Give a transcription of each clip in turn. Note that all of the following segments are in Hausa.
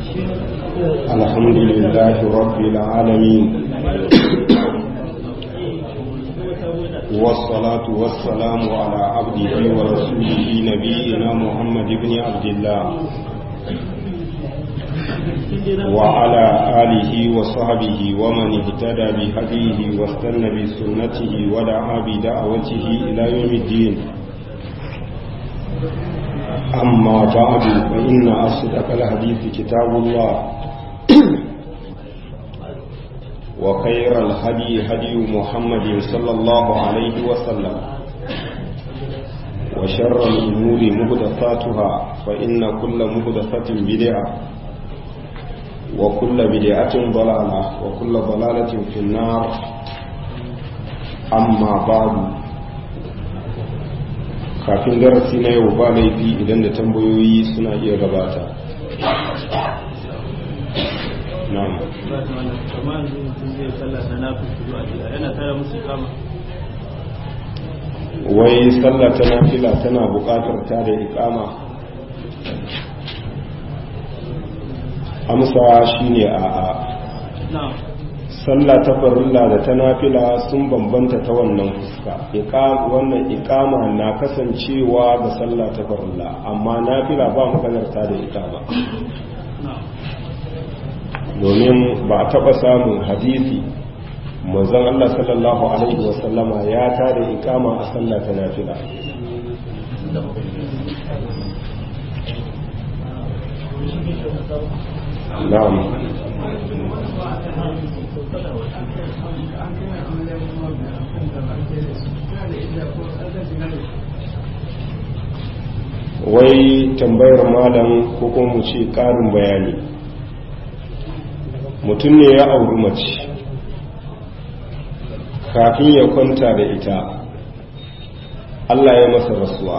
الحمد لله رب العالمين والصلاة والسلام على عبده ورسوله نبينا محمد بن عبد الله وعلى آله وصحبه ومن اهتدى بهديه واستنى بسنته ودعا بدعوته إلى يوم الدين أما بعد فإن أصدق الحديث كتاب الله وخير الهدي هدي محمد صلى الله عليه وسلم وشر الأمور مهدفاتها فإن كل مهدفة بدعة وكل بدعة ضلالة وكل ضلالة في النار أما بعد kafin darasi na yau ba laifi idan da tambayoyi suna iya gabata na'am wai sallah ta nafila tana buƙatar ta da ikama amsa shine a'a sallah ta farilla da ta nafila sun bambanta ta wannan fuska wannan ikama na kasancewa ga sallah ta farilla amma nafila ba maganar ta da ikama domin ba a taba samun hadisi manzon Allah sallallahu alaihi wasallama ya ta da ikama a sallah ta nafila na'am wai tambayar malam ko kuma mu ce ƙarin bayani mutum ne ya auri mace kafin ya kwanta da ita Allah ya masa rasuwa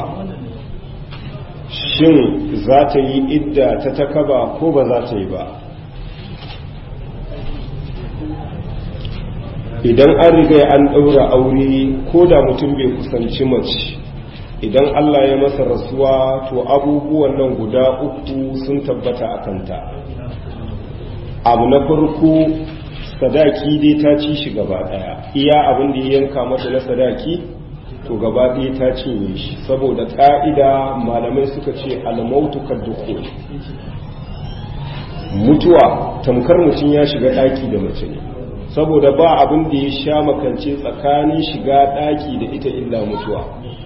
shin za ta yi idda ta takaba ko ba za ta yi ba idan an riga an ɗaura aure ko da mutum bai kusanci mace idan Allah ya masa rasuwa to abubuwan nan guda uku sun tabbata a kanta abu na farko sadaki dai ta ci shi gaba ɗaya iya abin da ya yanka mata na sadaki to gaba ɗaya ta cinye shi saboda ƙa'ida malamai suka ce almautu kadduku mutuwa tamkar mutum ya shiga ɗaki da mace ne saboda ba abin da ya sha makance tsakanin shiga ɗaki da ita illa mutuwa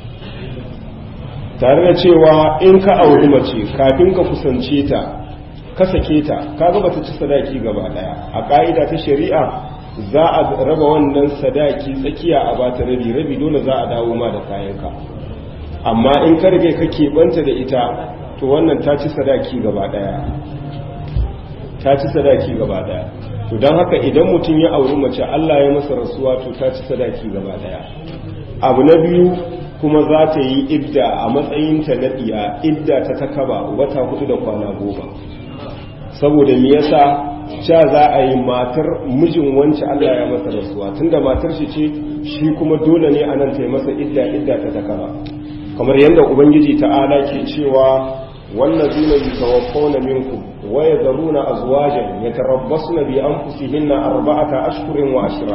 tare da cewa in ka auri mace kafin ka kusance ta ka sake ta ka gaba ta ci sadaki gaba ɗaya a ƙa'ida ta shari'a za a raba wannan sadaki tsakiya a bata rabi rabi dole za a dawo ma da kayanka amma in ka rage ka keɓanta da ita to wannan ta ci sadaki gaba ɗaya ta ci sadaki gaba ɗaya to don haka idan mutum ya auri mace Allah ya masa rasuwa to ta ci sadaki gaba daya abu na biyu kuma za ta yi idda a matsayinta na ɗiya idda ta takaba wata hudu da kwana goma saboda me yasa sha za a yi matar mijin wance Allah ya masa rasuwa tunda matar shi ce shi kuma dole ne a nan ta yi masa idda idda ta takaba kamar yadda ubangiji ta'ala ke cewa wallazina yatawaffawna minkum ويذرون أزواجا يتربصن بأنفسهن أربعة أشهر وعشرا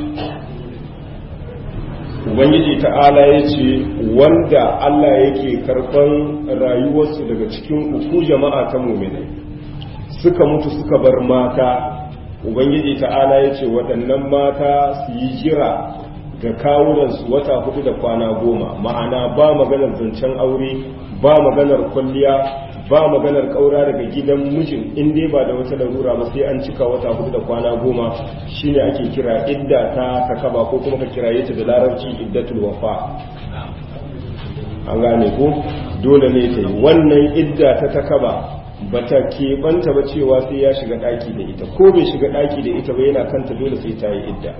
Ubangiji ta'ala ya ce wanda Allah yake karɓan rayuwarsu daga cikin uku jama'a ta muminai suka mutu suka bar mata Ubangiji ta'ala ya ce waɗannan mata su yi jira ga kawunansu wata hudu da kwana goma ma'ana ba maganar zancen aure ba maganar kwalliya ba maganar kaura daga gidan mijin in dai ba da wata larura ba sai an cika wata hudu da kwana goma shine ake kira idda ta takaba ko kuma ka kiraye ta da larabci iddatul wafa an gane ko dole ne ta yi wannan idda ta takaba ba ta keɓanta ba cewa sai ya shiga ɗaki da ita ko bai shiga ɗaki da ita ba yana kanta dole sai ta yi idda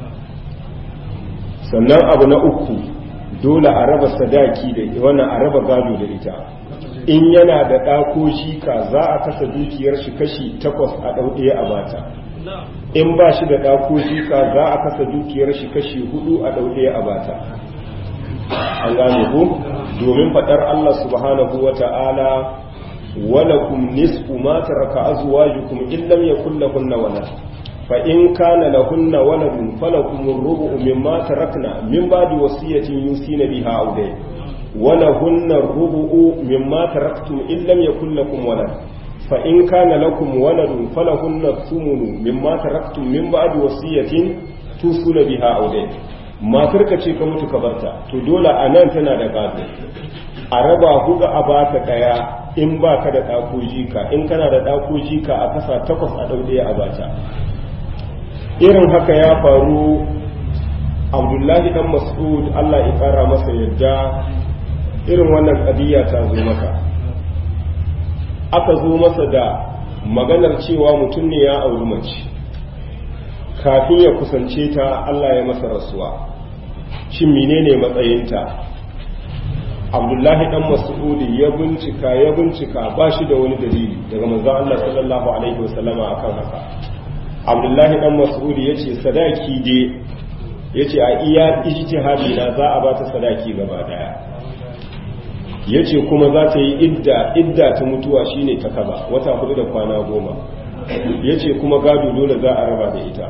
sannan abu na uku dole a raba sadaki da wannan a raba gado da ita in yana da ɗako shika za a kasa dukiyar shi kashi takwas a ɗau ɗaya a bata in ba shi da ɗako shika za a kasa dukiyar shi kashi hudu a ɗau ɗaya a bata an gane ku domin faɗar Allah subhanahu wa ta'ala walakum nisfu ma taraka azwajukum in lam yakul lahunna walad fa in kana lahunna waladun falakum ar-rubu mimma tarakna min ba'di wasiyatin yusina biha aw dayn ولهن الربع مما تركتم إن لم يكن لكم ولد فإن كان لكم ولد فلهن الثمن مما تركتم من بعد وصية توصون بها أو دين ما ترك ce ka mutu ka barta to dole a nan tana da gado a raba huga a baka kaya in ba ka da ɗako jika in kana da ɗako jika a kasa takwas a ɗauɗe a bata irin haka ya faru abdullahi dan mas'ud allah ya ƙara masa yadda irin wannan ƙadiyya ta zo maka aka zo masa da maganar cewa mutum ne ya auri mace kafin ya kusance ta Allah ya masa rasuwa shin menene matsayinta abdullahi dan mas'udi ya bincika ya bincika ba shi da wani dalili daga manzon Allah sallallahu alaihi wasallama akan haka abdullahi dan mas'udi yace sadaki dai yace a iya ijtihadi na za a ba ta sadaki gaba daya ya ce kuma za ta yi idda idda ta mutuwa shine ta kaba wata hudu da kwana goma ya ce kuma gado dole za a raba da ita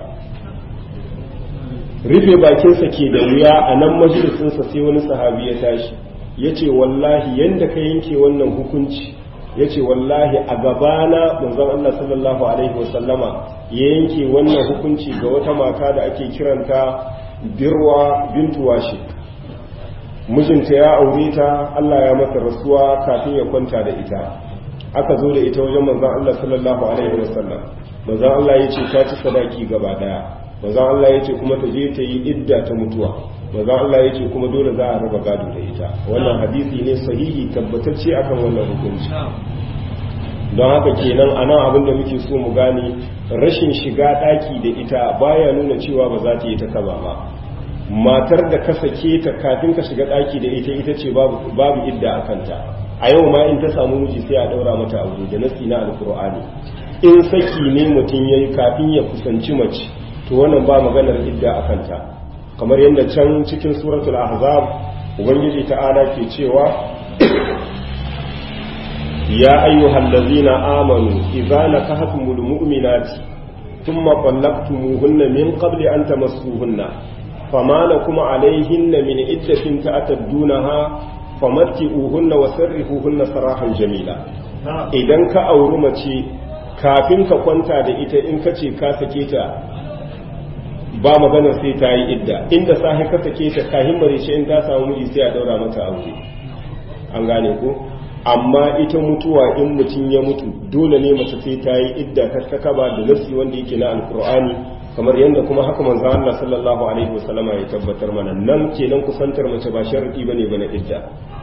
rufe bakinsa ke da wuya a nan majalisinsa sai wani sahabi ya tashi ya ce wallahi yadda ka yanke wannan hukunci ya ce wallahi a gabana manzon Allah sallallahu alaihi wasallama ya yanke wannan hukunci ga wata mata da ake kiranta birwa bintu washi mijinta ya aure ta Allah ya masa rasuwa kafin ya kwanta da ita aka zo da ita wajen manzon Allah sallallahu alaihi wasallam manzon Allah ya ce ta ci sadaki gaba daya manzon Allah ya ce kuma ta je ta yi idda ta mutuwa manzon Allah ya ce kuma dole za a raba gado da ita wannan hadisi ne sahihi tabbatacce akan wannan hukunci don haka kenan a nan abin da muke so mu gane rashin shiga daki da ita baya nuna cewa ba za ta yi ta kaba ba matar da ka sake ta kafin ka shiga daki da ita ita ce babu idda a kanta a yau ma in ta samu miji sai a daura mata aure da nasi na alkur'ani in saki ne mutum yayi kafin ya kusanci mace to wannan ba maganar idda a kanta kamar yadda can cikin suratul ahzab ubangiji ta'ala ke cewa ya ayyuhal ladzina amanu idza nakahtumul mu'minati thumma talaqtumuhunna min qabli an tamassuhunna فما لكم عليهن من عدة تعتدونها فمتئوهن وسرحوهن سراحا جميلا idan ka auri mace kafin ka kwanta da ita in ka ce ka sake ta ba magana sai ta yi idda inda sahi ka sake ta kahin marice in ta samu miji sai a daura mata aure an gane ko amma ita mutuwa in mutum ya mutu dole ne mace sai ta yi idda ta takaba da nasi wanda yake na alkur'ani kamar yadda kuma haka manzo Allah sallallahu alaihi wasallama ya tabbatar mana nan kenan kusantar mace ba sharadi bane bane idda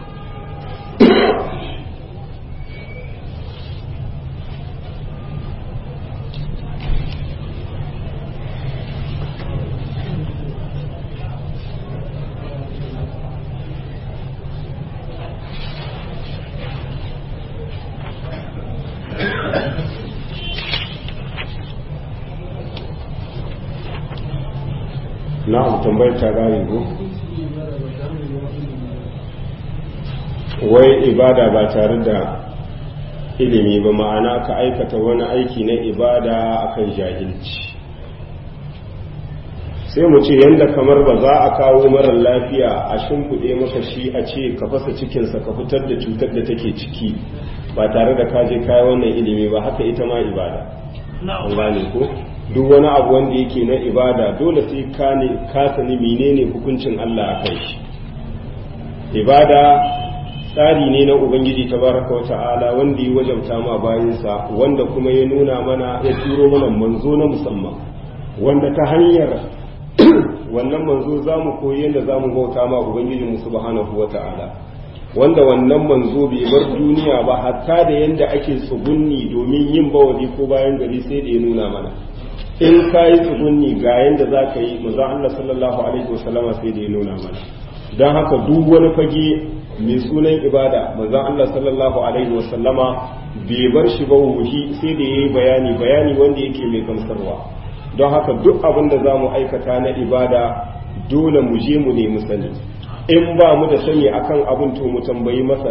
na'am tambayar ta gane ko wai ibada ba tare da ilimi ba ma'ana ka aikata wani aiki na ibada akan jahilci sai mu ce yadda kamar ba za a kawo marar lafiya a shimfiɗe maka shi a ce ka fasa cikinsa ka fitar da cutar da take ciki ba tare da kaje kayi wannan ilimi ba haka ita ma ibada an gane ko duk wani abu wanda yake na ibada dole sai ka ne ka sani menene hukuncin Allah a kai shi ibada tsari ne na ubangiji tabaraka wa ta'ala wanda ya wajabta ma bayansa wanda kuma ya nuna mana ya turo mana manzo na musamman wanda ta hanyar wannan manzo za mu koyi yadda za mu bauta ma ubangiji mu subhanahu wa ta'ala wanda wannan manzo bai bar duniya ba hatta da yadda ake tsugunni domin yin bawali ko bayan gari sai da ya nuna mana in ka yi tsugunni ga yadda za ka yi maza Allah sallallahu alaihi wasallama sai da ya nuna mana don haka duk wani fage mai sunan ibada maza Allah sallallahu alaihi wasallama bai bar shi ba wuhi sai da ya yi bayani bayani wanda yake mai gamsarwa don haka duk abin da za mu aikata na ibada dole mu je mu nemi sani in ba mu da sani akan abin to mu tambayi masana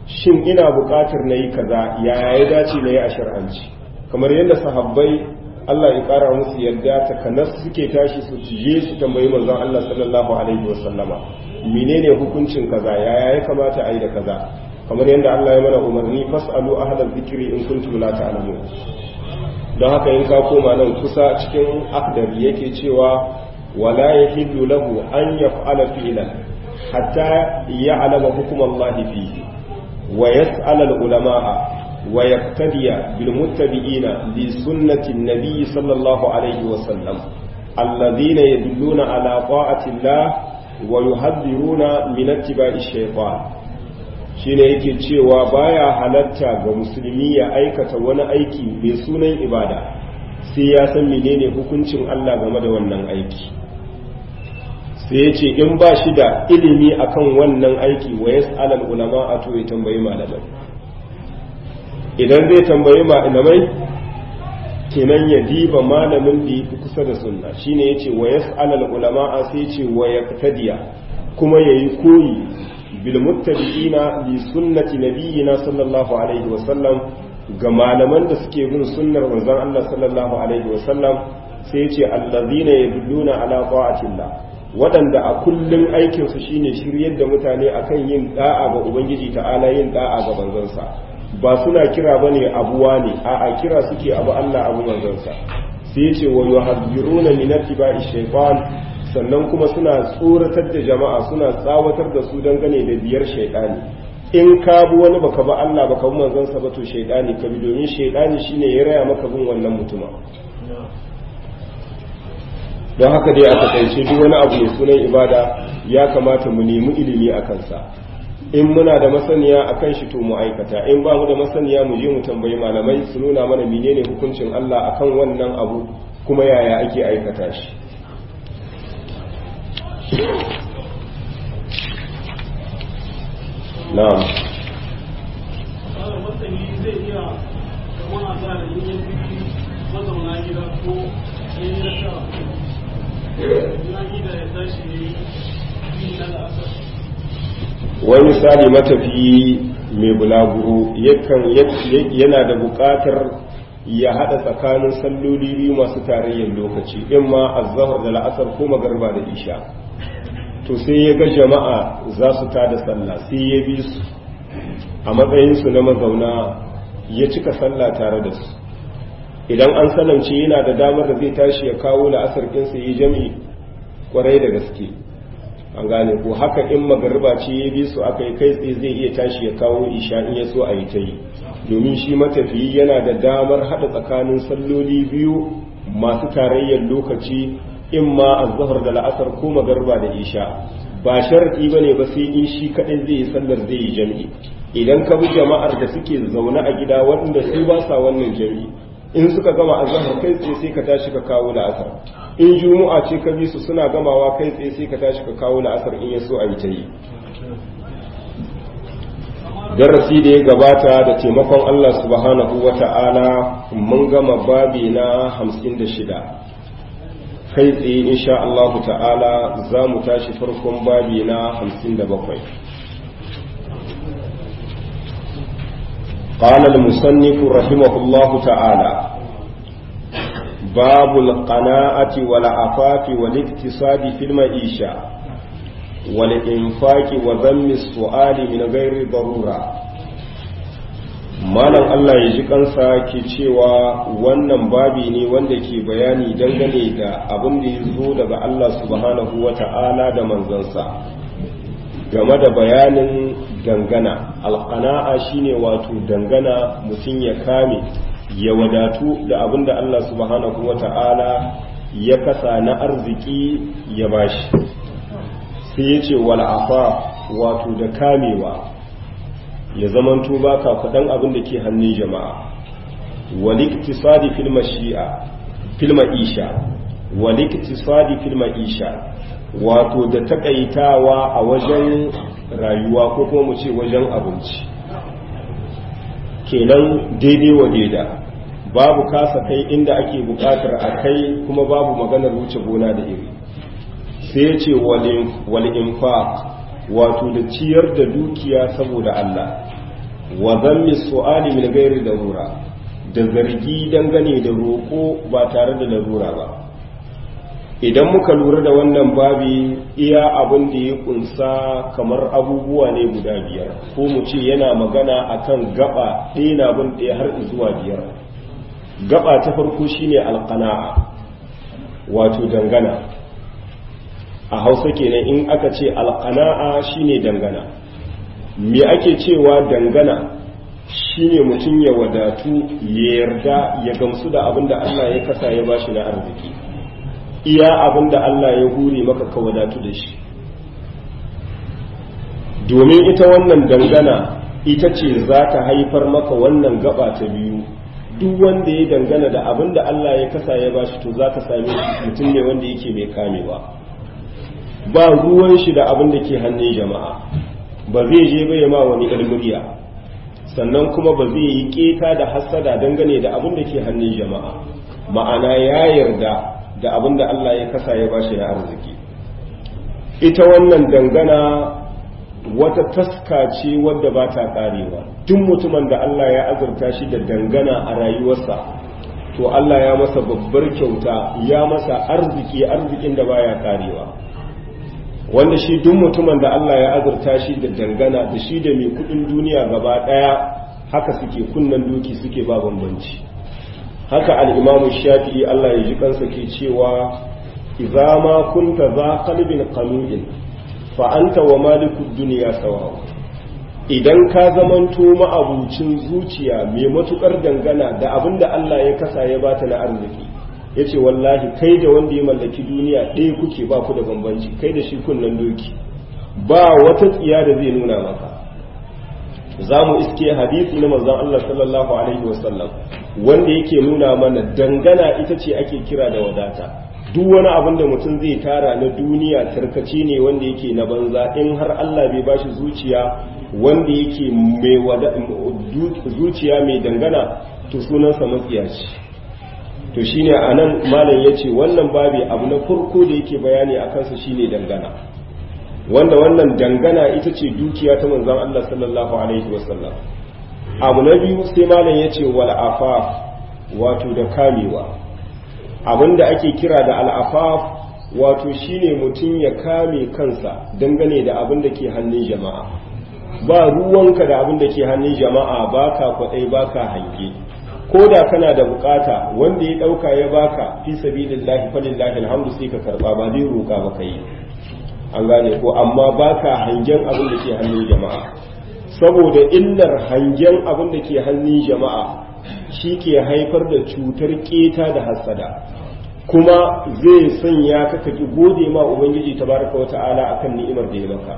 shin ina buƙatar na yi kaza yaya ya dace na yi a shar'anci kamar yadda sahabbai Allah ya ƙara musu yadda takanas suke tashi su je su tambayi manzon Allah sallallahu alaihi wasallama menene hukuncin kaza yaya ya kamata a yi da kaza kamar yadda Allah ya mana umarni fas'alu ahlal zikri in kuntum la ta'lamun don haka in ka koma nan kusa cikin akdar yake cewa wala yahillu lahu an yaf'ala fi'lan hatta ya'lama hukm Allah fihi wa yas'al al-ulama'a wa yaqtadiya bil muttabi'ina li sunnati an-nabi sallallahu alayhi wa sallam alladhina yadulluna ala ta'ati Allah wa yuhadhiruna min ittiba'i ash-shaytan shine yake cewa baya halatta ga musulmi ya aikata wani aiki mai sunan ibada sai ya san menene hukuncin Allah game da wannan aiki sai ya ce in ba shi da ilimi akan wannan aiki wa yas'alal ulama a to ya tambayi malamai idan zai tambayi malamai kenan ya diba malamin da yafi kusa da sunna shine yace wa yas'alal ulama sai ya ce wa yaqtadiya kuma yayi koyi bilmuttabi'ina li sunnati nabiyyina sallallahu alaihi wa sallam ga malaman da suke bin sunnar manzon Allah sallallahu alaihi wa sallam sai yace allazina yadulluna ala ta'atillah waɗanda a kullum aikin su shine shiryar da mutane akan yin da'a ga ubangiji ta'ala yin da'a ga manzonsa ba suna kira bane abuwa ne a'a kira suke abu Allah abu manzonsa sai yace wa yuhadhiruna min ittiba'i shaytan sannan kuma suna tsoratar da jama'a suna tsawatar da su dangane da biyar shaidani in ka bi wani baka ba Allah baka bi manzon sa ba to shaidani ka bi domin shaidani shine ya raya maka bin wannan mutuma don haka dai a takaice duk wani abu mai sunan ibada ya kamata mu nemi ilimi a kansa in muna da masaniya a kan shi to mu aikata in ba mu da masaniya mu je mu tambayi malamai su nuna mana menene hukuncin Allah akan wannan abu kuma yaya ake aikata shi na'am zai iya kama a tsara yin mazauna gida ko yin rasa na gida ya tashi ne yin na la'asar wani misali matafiyi mai bulaguro yana da buƙatar ya haɗa tsakanin salloli biyu masu tarayyar lokaci in ma azhar da la'asar ko magarba da isha to sai ya ga jama'a za su tada sallah sai ya bi su a matsayinsu na mazauna ya cika sallah tare da su idan an salamce yana da damar da zai tashi ya kawo la'asar ɗinsa ya jami'i kwarai da gaske an gane ko haka in magariba ce ya bi su aka yi kai tsaye zai iya tashi ya kawo isha in ya so a yi ta yi domin shi matafiyi yana da damar haɗa tsakanin salloli biyu masu tarayyar lokaci in ma azhar da la'asar ko magariba da isha ba sharadi bane ba sai in shi kadai zai yi sallar zai yi jami'i idan ka bi jama'ar da suke zaune a gida waɗanda su ba sa wannan jami'i in suka gama azhar kai tsaye sai ka tashi ka kawo la'asar in juma'a ce ka bi su suna gamawa kai tsaye sai ka tashi ka kawo la'asar in ya so a yi ta yi darasi da ya gabata da taimakon Allah subhanahu wa ta'ala mun gama babi na hamsin da shida kai tsaye insha Allah ta'ala za mu tashi farkon babi na hamsin da bakwai قال المصنف رحمه الله تعالى باب القناعة والعفاف والاقتصاد في المعيشة والإنفاق وذم السؤال من غير ضرورة malam Allah ya ji kansa ke cewa wannan babi ne wanda ke bayani dangane da abin da ya zo daga Allah subhanahu wa ta'ala da manzansa game da bayanin dangana alƙana'a shine wato dangana mutum ya kame ya wadatu da abin da Allah subhanahu wa ta'ala ya kasa na arziki ya bashi sai ya ce wal'afa wato da kamewa ya zamanto ba ka kudan abin da ke hannun jama'a waliktisadi filma shi'a filma isha waliktisadi filma isha wato da takaitawa a wajen rayuwa ko kuma mu ce wajen abinci kenan daidai wa daida babu kasa kai inda ake bukatar a kai kuma babu maganar wuce gona da iri sai ya ce wal infaq wato da ciyar da dukiya saboda Allah wa zammi su'ali min ghairi darura da zargi dangane da roƙo ba tare da larura ba idan muka lura da wannan babi iya abin da ya kunsa kamar abubuwa ne guda biyar ko mu ce yana magana akan gaba ɗaya na bin ɗaya har zuwa biyar gaba ta farko shine alqana'a wato dangana a hausa kenan in aka ce alqana'a shine dangana me ake cewa dangana shine mutum ya wadatu ya yarda ya gamsu da abin da Allah ya kasa ya bashi na arziki iya abin da Allah ya hure maka ka wadatu da shi domin ita wannan dangana ita ce za ta haifar maka wannan gaba ta biyu duk wanda ya dangana da abin da Allah ya kasa ya bashi to za ka same shi mutum ne wanda yake mai kamewa ba ruwan shi da abin da ke hannun jama'a ba zai je bai ma wani ilmuriya sannan kuma ba zai yi keta da hassada dangane da abin da ke hannun jama'a ma'ana ya yarda da abin da Allah ya kasa ya bashi na arziki ita wannan dangana wata taska ce wadda ba ta karewa duk mutumin da Allah ya azurta shi da dangana a rayuwarsa to Allah ya masa babbar kyauta ya masa arziki arzikin da baya karewa wanda shi duk mutumin da Allah ya azurta shi da dangana da shi da mai kudin duniya gaba daya haka suke kunnan doki suke ba bambanci haka al-imamu shafi'i Allah ya ji kansa ke cewa idza ma kunta za qalbin qanu'in fa anta wa malikud dunya sawa idan ka zamanto ma'abucin zuciya mai matukar dangana da abinda Allah ya kasa ya bata na arziki yace wallahi kai da wanda ya mallaki duniya ɗaya kuke ba ku da bambanci kai da shi kunnan doki ba wata tsiya da zai nuna maka za mu iske hadisi na manzon Allah sallallahu alaihi wasallam wanda yake nuna mana dangana ita ce ake kira da wadata duk wani abin da mutum zai tara na duniya tarkace ne wanda yake na banza in har Allah bai bashi zuciya wanda yake mai zuciya mai dangana to sunansa matsiyaci to shine anan malam yace wannan babi abu na farko da yake bayani a kansa shine dangana wanda wannan dangana ita ce dukiya ta manzon Allah sallallahu alaihi wasallam abu na biyu sai malam yace wal afaf wato da kamewa abinda ake kira da al'afaf wato shine mutum ya kame kansa dangane da abin da ke hannun jama'a ba ruwanka da abin da ke hannun jama'a baka kwadai baka hange ko da kana da bukata wanda ya dauka ya baka fi sabilillahi falillahi alhamdu sai ka karba ba zai roka ba kai an gane ko amma baka hangen abin da ke hannun jama'a saboda illar hangen abin da ke hannun jama'a shi ke haifar da cutar keta da hassada kuma zai sanya ka kaki gode ma ubangiji tabaraka wa ta'ala akan ni'imar da ya maka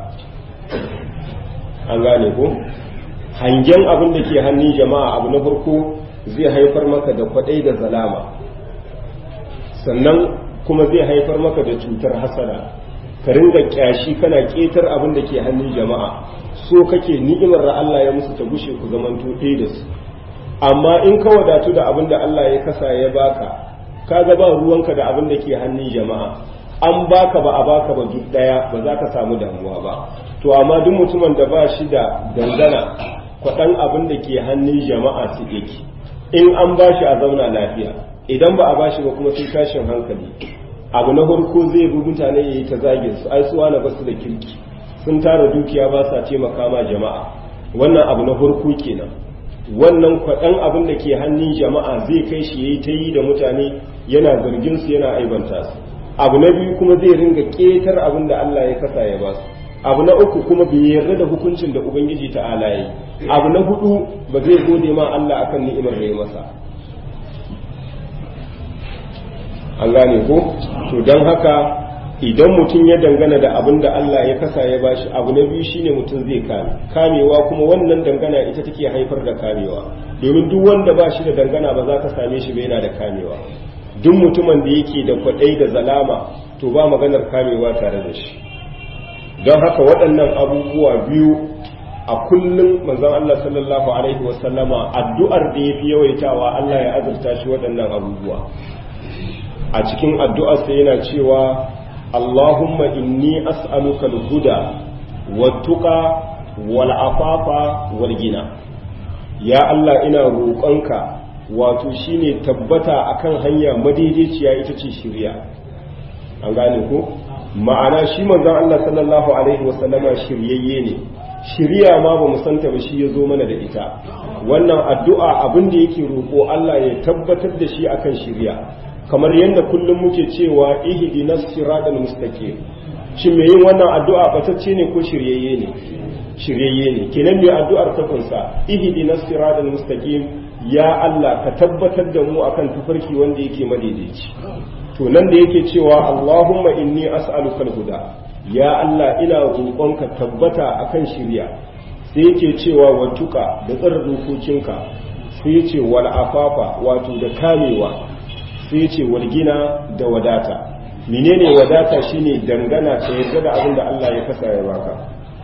an gane ko hangen abin da ke hannun jama'a abu na farko zai haifar maka da kwadai da zalama sannan kuma zai haifar maka da cutar hasada ka ringa kyashi kana ketar abin da ke hannun jama'a so kake ni'imar da Allah ya musu ta gushe ku zamanto ɗaya da su amma in ka wadatu da abin da Allah ya kasa ya baka ka ga ba ruwanka da abin da ke hannun jama'a an baka ba a baka ba duk daya ba za ka samu damuwa ba to amma duk mutumin da ba shi da dangana kwaɗan abin da ke hannun jama'a su yake in an ba shi a zauna lafiya idan ba a ba shi ba kuma sai tashin hankali abu na farko zai bi mutane ya yi ta zagin su ai suwa na basu da kirki sun tara dukiya ba sa taimaka ma jama'a wannan abu na farko kenan wannan kwaɗan abin da ke hannun jama'a zai kai shi ya yi ta yi da mutane yana zargin su yana aibanta su abu na biyu kuma zai ringa ƙetar abin da Allah ya kasa ya ba su abu na uku kuma bai yarda da hukuncin da ubangiji ta'ala yi abu na hudu ba zai gode ma Allah akan ni'imar da ya masa an gane ko to don haka idan mutum ya dangana da abin da Allah ya kasa ya bashi abu na biyu shine mutum zai kame kamewa kuma wannan dangana ita take haifar da kamewa domin duk wanda ba shi da dangana ba za ka same shi ba yana da kamewa duk mutumin da yake da kwaɗai da zalama to ba maganar kamewa tare da shi don haka waɗannan abubuwa biyu a kullum manzon Allah sallallahu alaihi wasallama addu'ar da yafi yawaitawa Allah ya azurta shi waɗannan abubuwa a cikin addu'ar sai yana cewa Allahumma inni as'aluka al-huda wat-tuqa wal-afafa wal-gina ya Allah ina roƙonka wato shine tabbata akan hanya madaidaiciya ita ce shirya an gane ko ma'ana shi manzon Allah sallallahu alaihi wasallama shiryayye ne shirya ma ba mu santa ba shi ya zo mana da ita wannan addu'a abin da yake roƙo Allah ya tabbatar da shi akan shirya kamar yadda kullum muke cewa ihdinas siratal mustaqim shi mai yin wannan addu'a batacce ne ko shiryayye ne shiryayye ne kenan mai addu'ar ta kunsa ihdinas siratal mustaqim ya Allah ka tabbatar da mu akan tafarki wanda yake madaidaici to nan da yake cewa Allahumma inni as'aluka al-huda ya Allah ina roƙonka tabbata akan shirya sai yake cewa watuka da tsara dokokinka sai yace wal afafa wato da kamewa sai yace wal gina da wadata menene wadata shine dangana ta yarda da abin da Allah ya kasa ya baka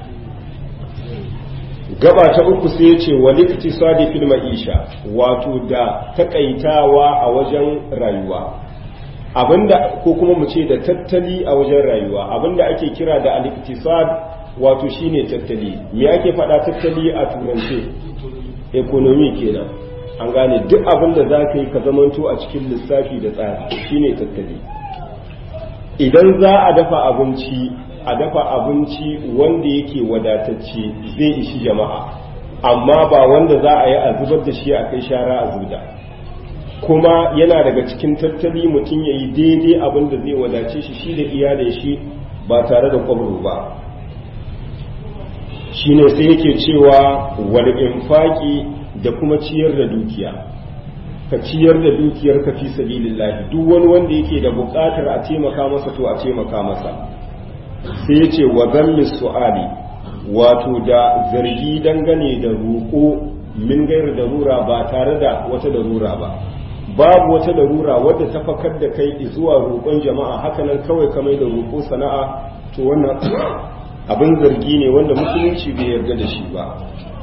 gaba ta uku sai yace wal iktisadi fil ma'isha wato da takaitawa a wajen rayuwa abinda ko kuma mu ce da tattali a wajen rayuwa abinda ake kira da al-iktisad wato shine tattali me ake faɗa tattali a turance economy kenan an gane duk abinda za ka yi ka zamanto a cikin lissafi da tsari shine tattali idan za a dafa abinci a dafa abinci wanda yake wadatacce zai ishi jama'a amma ba wanda za a yi a zubar da shi a kai shara a zuda kuma yana daga cikin tattali mutum ya yi daidai abin da zai wadace shi shi da iyalin shi ba tare da kwabro ba shi ne sai yake cewa wal infaki da kuma ciyar da dukiya ka ciyar da dukiyar ka fi sabilillahi duk wani wanda yake da buƙatar a taimaka masa to a taimaka masa sai ya ce wa zammi su'ali wato da zargi dangane da roƙo min gairu darura ba tare da wata darura ba babu wata darura wadda ta fakar da kai zuwa roƙon jama'a hakanan kawai kamar da roƙo sana'a to wannan abin zargi ne wanda musulunci bai yarda da shi ba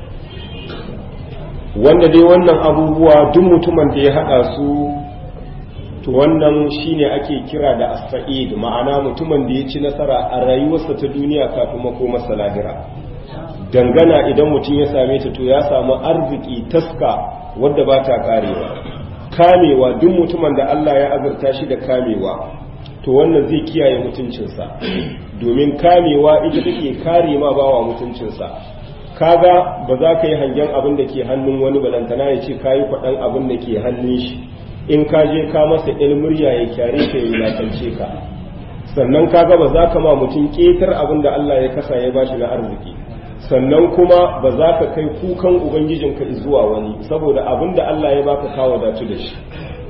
wanda dai wannan abubuwa duk mutumin da ya haɗa su to wannan shine ake kira da as-sa'id ma'ana mutumin da ya ci nasara a rayuwarsa ta duniya kafin makomarsa lahira dangana idan mutum ya same ta to ya samu arziki taska wadda ba ta karewa kamewa duk mutumin da Allah ya azurta shi da kamewa to wannan zai kiyaye mutuncinsa domin kamewa ita take kare ma bawa mutuncinsa kaga ba za ka yi hangen abin da ke hannun wani balantana ya ce ka yi kwaɗan abin da ke hannun shi in ka je ka masa murya ya kyare ka ya wulakance ka sannan kaga ba za ka ma mutum ƙetar abin da Allah ya kasa ya bashi na arziki sannan kuma ba za ka kai kukan ubangijinka zuwa wani saboda abin da Allah ya baka kawo datu da shi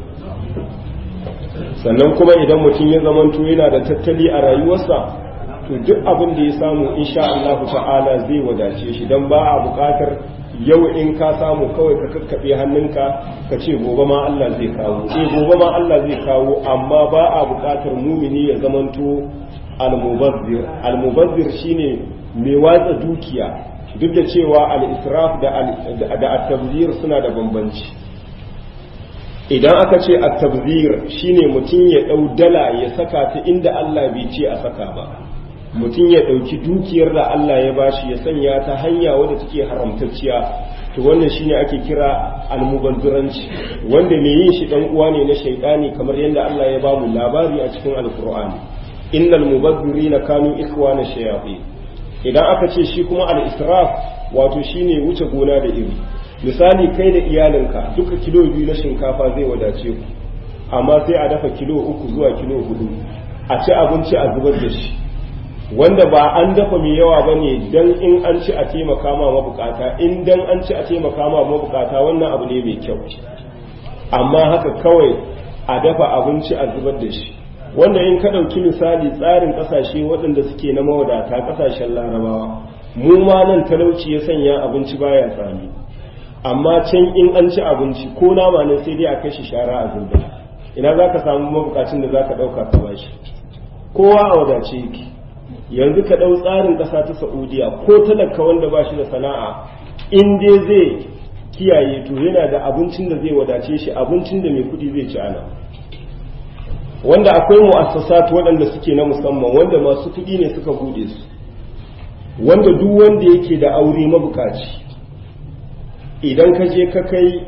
sannan kuma idan mutum ya zamanto yana da tattali a rayuwarsa to duk abin da ya samu insha Allah ta'ala zai wadace shi dan ba a buƙatar yau in ka samu kawai ka kakkaɓe hannunka ka ce gobe ma Allah zai kawo eh gobe ma Allah zai kawo amma ba a buƙatar mumini ya zamanto al-mubazzir al-mubazzir shine mai watsa dukiya duk da cewa al-israf da da at-tabzir suna da bambanci idan aka ce at-tabzir shine mutum ya dau dala ya saka ta inda Allah bai ce a saka ba mutum ya dauki dukiyar da Allah ya bashi ya sanya ta hanya wadda take haramtacciya to wannan shine ake kira al-mubazziranci wanda mai yin shi dan uwa ne na shaytani kamar yadda Allah ya bamu labari a cikin al-Qur'ani innal mubazzirina kanu ikhwana shayatin idan aka ce shi kuma al-israf wato shine wuce gona da iri misali kai da iyalinka duka kilo biyu na shinkafa zai wadace ku amma sai a dafa kilo uku zuwa kilo hudu a ci abinci a zubar da shi wanda ba an dafa mai yawa ba ne don in an ci a taimaka ma mabukata in dan an ci a taimaka ma mabukata wannan abu ne mai kyau amma haka kawai a dafa abinci a zubar da shi wanda in ka ɗauki misali tsarin ƙasashe waɗanda suke na mawadata ƙasashen larabawa mu ma nan talauci ya sanya abinci baya tsami amma can in an ci abinci ko nama ne sai dai a kai shi shara a zubda ina za ka samu mabukacin da za ka ɗauka ka bashi kowa a wadace yake yanzu ka ɗau tsarin ƙasa ta saudiya ko talaka wanda ba shi da sana'a in dai zai kiyaye to yana da abincin da zai wadace shi abincin da mai kuɗi zai ci ana wanda akwai mu'assasat waɗanda suke na musamman wanda masu kuɗi ne suka buɗe su wanda duk wanda yake da aure mabukaci idan ka je ka kai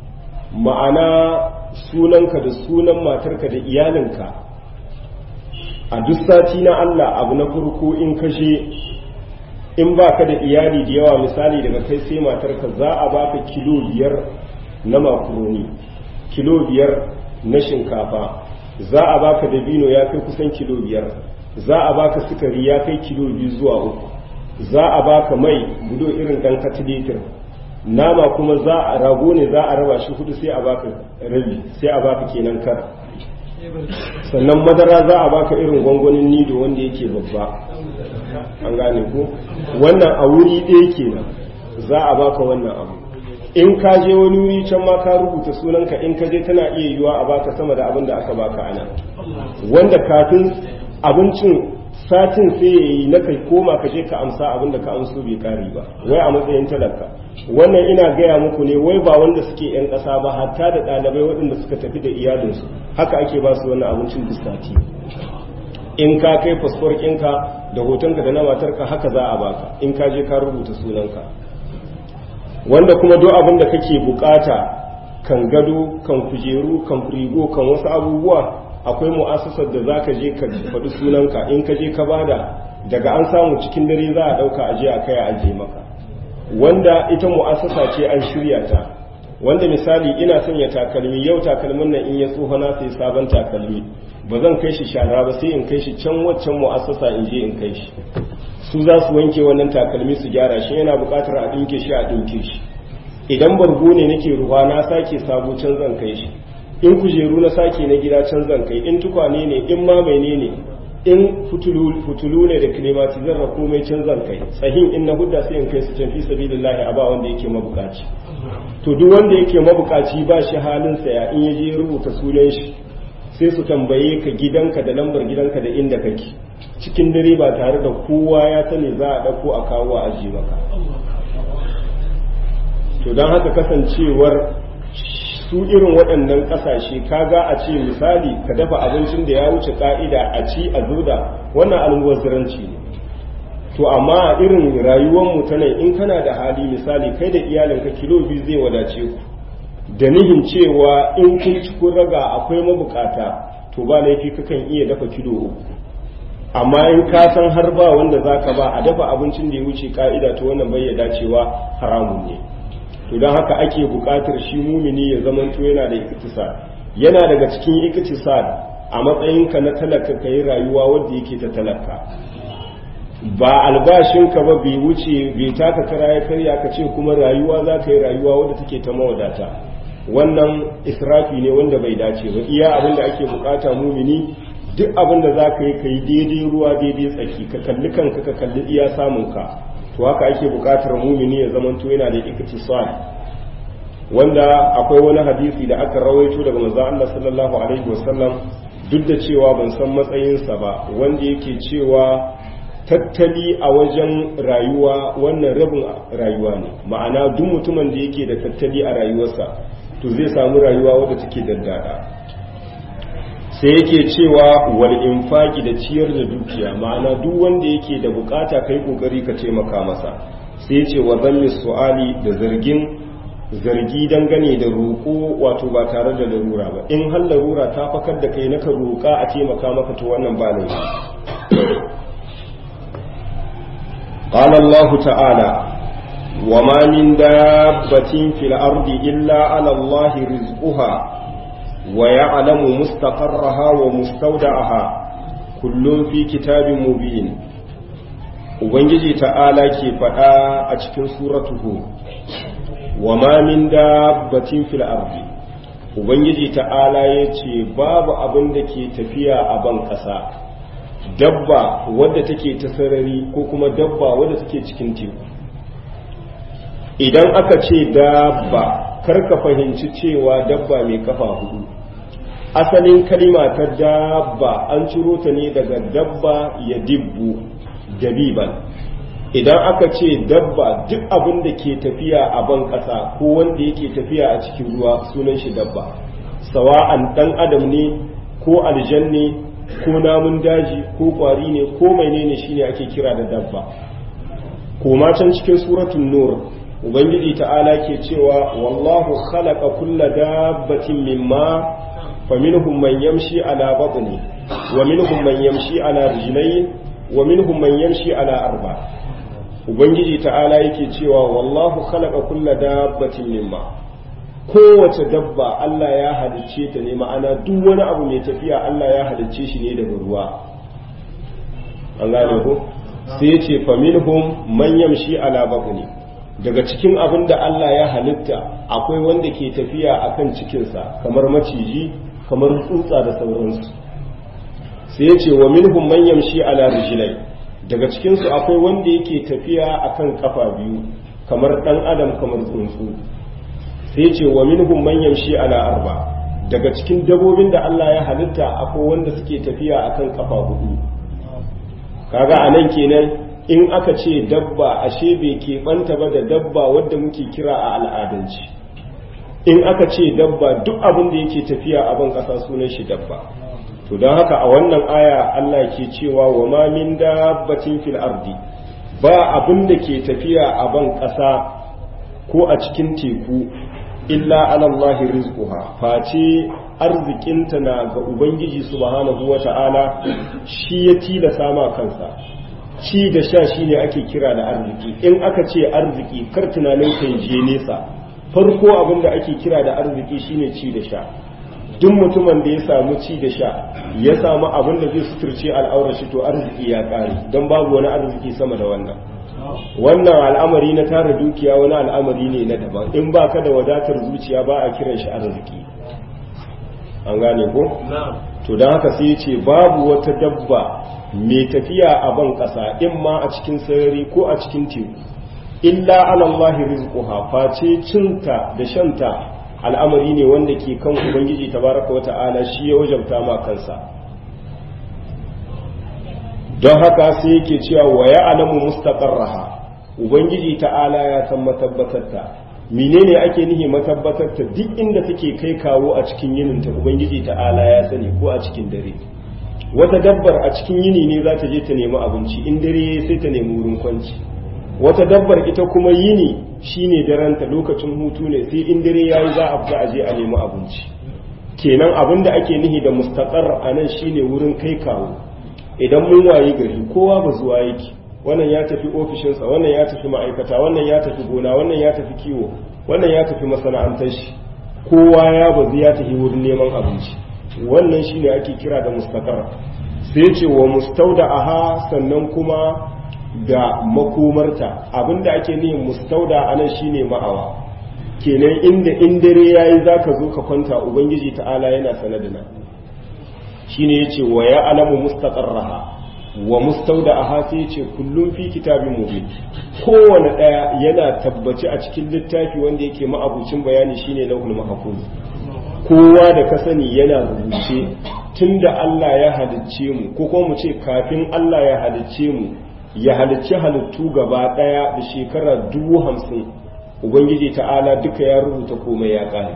ma'ana sunanka da sunan matarka da iyalinka a duk sati na Allah abu na farko in kashe in ba ka da iyali da yawa misali daga kai sai matarka za a baka kilo biyar na makaroni kilo biyar na shinkafa za a baka dabino ya kai kusan kilo biyar za a baka sukari ya kai kilo biyu zuwa uku za a baka mai budo irin dan katilitir nama kuma za a rago ne za a raba shi hudu sai a baka rabi sai a baka kenan kar sannan madara za a baka irin gwangwanin nido wanda yake babba an gane ko wannan a wuri ɗaya kenan za a baka wannan abu in ka je wani wuri can ma ka rubuta sunanka in ka je tana iya yiwa a baka sama da abin da aka baka ana wanda kafin abincin satin sai ya yi na kai koma ka je ka amsa abin da ka amso bai kari ba wai a matsayin talaka wannan ina gaya muku ne wai ba wanda suke yan ƙasa ba hatta da ɗalibai waɗanda suka tafi da iyalinsu haka ake ba su wannan abincin duk sati in ka kai fasfor ɗinka da hotonka da na matarka haka za a baka in ka je ka rubuta sunanka wanda kuma duk abin da kake bukata kan gado kan kujeru kan firigo kan wasu abubuwa akwai mu'assasar da zaka je ka faɗi sunanka in ka je ka bada daga an samu cikin dare za a ɗauka aje a kai a aje maka wanda ita mu'assasa ce an shirya ta wanda misali ina sanya takalmi yau takalmin nan in ya tsoho na sai sabon takalmi ba zan kai shi shara ba sai in kai shi can waccan mu'assasa in je in kai shi su za su wanke wannan takalmi su gyara shi yana buƙatar a ɗinke shi a ɗinke shi idan bargo ne nake ruwa na sake sabo can zan kai shi in kujeru na sake na gida can zan kai in tukwane ne in ma ne in fitulu ne da klimatizar da komai can zan kai tsahin in na hudda sai in kai su can fi sabilillahi a ba wanda yake mabukaci to duk wanda yake mabukaci ba shi halin saya in yaje rubuta sunan shi sai su tambaye ka gidanka da lambar gidanka da inda kake cikin dare ba tare da kowa ya sani za a dauko a kawo a aji maka to don haka kasancewar su irin waɗannan ƙasashe kaga a ce misali ka dafa abincin da ya wuce ƙa'ida a ci a zoda wannan almubazzaranci ne to amma a irin rayuwar mu ta nan in kana da hali misali kai da iyalinka kilo biyu zai wadace ku da nihin cewa in kun ci kun raga akwai mabukata to ba laifi kakan iya dafa kilo uku amma in ka san har ba wanda zaka ba a dafa abincin da ya wuce ka'ida to wannan bai ya dacewa haramun ne to don haka ake buƙatar shi mumini ya zamanto yana da iktisad yana daga cikin iktisad a matsayinka na talaka ka yi rayuwa wadda yake ta talaka ba albashinka ba bai wuce bai taka kara ya karya ka ce kuma rayuwa za ka yi rayuwa wadda take ta mawadata wannan israfi ne wanda bai dace ba iya abin da ake bukata mumini duk abin da za ka yi ka yi daidai ruwa daidai tsaki ka kalli kanka ka kalli iya samunka to haka ake bukatar mumini ya zamanto yana da iktisad wanda akwai wani hadisi da aka rawaito daga manzo Allah sallallahu alaihi wasallam duk da cewa ban san matsayinsa ba wanda yake cewa tattali a wajen rayuwa wannan rabin rayuwa ne ma'ana duk mutumin da yake da tattali a rayuwarsa to zai samu rayuwa wadda take daddada sai yake cewa wal infaki da ciyar da dukiya ma'ana duk wanda yake da bukata kai kokari ka taimaka masa sai ce wa zalli su'ali da zargin zargi dangane da roƙo wato ba tare da larura ba in har larura ta fakar da kai naka roƙa a taimaka maka to wannan ba laifi قال الله تعالى وما من دابة في الأرض إلا على الله رزقها ويعلم مستقرها ومستودعها كل في كتاب مبين ubangiji ta'ala ke faɗa a cikin suratuhu wa ma min dabbatin fil ardi ubangiji ta'ala ya ce babu abin da ke tafiya a ban ƙasa dabba wadda take ta sarari ko kuma dabba wadda take cikin teku idan aka ce dabba karka fahimci cewa dabba mai kafa hudu asalin kalima ta dabba an ciro ta ne daga dabba ya dibbu dabiban idan aka ce dabba duk abin da ke tafiya a ban ƙasa ko wanda yake tafiya a cikin ruwa sunan shi dabba sawa'an dan adam ne ko aljanne ko namun daji ko kwari ne ko menene shine ake kira da dabba koma can cikin suratul nur ubangiji ta'ala ke cewa wallahu khalaqa kulla dabbatin mimma faminhum man yamshi ala batni wa minhum man yamshi ala rijlayn wa minhum man yamshi ala arba ubangiji ta'ala yake cewa wallahu khalaqa kulla dabbatin mimma kowace dabba Allah ya halicce ta ne ma'ana duk wani abu mai tafiya Allah ya halicce shi ne daga ruwa an gane ko sai ce faminhum man yamshi ala batni daga cikin abin da Allah ya halitta akwai wanda ke tafiya akan cikinsa kamar maciji kamar tsutsa da sauransu sai ya ce wa minhum man yamshi ala rijlai daga cikin su akwai wanda yake tafiya akan kafa biyu kamar dan adam kamar tsuntsu sai ya ce wa minhum man yamshi ala arba daga cikin dabobin da Allah ya halitta akwai wanda suke tafiya akan kafa hudu kaga anan kenan in aka ce dabba ashe bai keɓanta ba da dabba wadda muke kira a al'adance in aka ce dabba duk abin da yake tafiya a ban ƙasa sunan shi dabba to don haka a wannan aya Allah ke cewa wa ma min dabbatin fil ardi ba abin da ke tafiya a ban ƙasa ko a cikin teku illa alallahi rizquha face arzikinta na ga ubangiji subhanahu wata'ala shi ya tilasa ma kansa ci da sha shi ne ake kira da arziki in aka ce arziki kar tunanin kai je nesa farko abin da ake kira da arziki shine ci da sha duk mutumin da ya samu ci da sha ya samu abin da zai suturce al'aurar shi to arziki ya kare don babu wani arziki sama da wannan wannan al'amari na tara dukiya wani al'amari ne na daban in ba ka da wadatar zuciya ba a kiran shi arziki an gane ko to don haka sai ya ce babu wata dabba mai tafiya a ban ƙasa in ma a cikin sarari ko a cikin teku illa alallahi rizquha face cinta da shanta al'amari ne wanda ke kan ubangiji tabaraka wa ta'ala shi ya wajabta ma kansa don haka sai yake cewa wa ya'lamu mustaqarraha ubangiji ta'ala ya san matabbatarta menene ake nihi matabbatarta duk inda take kai kawo a cikin yininta ubangiji ta'ala ya sani ko a cikin dare wata dabbar a cikin yini ne za ta je ta nemi abinci in dare sai ta nemi wurin kwanci wata dabbar ita kuma yini shine daranta lokacin hutu ne sai in dare yayi za a fita a je a nemi abinci kenan abin da ake nihi da mustaqar a nan shine wurin kai kawo idan mun wayi gari kowa ba zuwa yake wannan ya tafi ofishinsa wannan ya tafi ma'aikata wannan ya tafi gona wannan ya tafi kiwo wannan ya tafi masana'antar shi kowa ya bazu ya tafi wurin neman abinci wannan shine ake kira da mustaqar sai ce wa mustauda aha sannan kuma da makomarta abinda ake nihin mustauda anan shine ma'awa kenan inda in dare yayi zaka zo ka kwanta ubangiji ta'ala yana sanadina shine yace wa ya alamu mustaqarraha wa mustauda sai yace kullum fi kitabin mubin kowane daya yana tabbaci a cikin littafi wanda yake ma'abucin bayani shine lauhul mahfuz kowa da ka sani yana rubuce tunda Allah ya halicce mu ko kuma mu ce kafin Allah ya halicce mu ya halicci halittu gaba daya da shekara dubu hamsin ubangiji ta'ala duka ya rubuta komai ya kare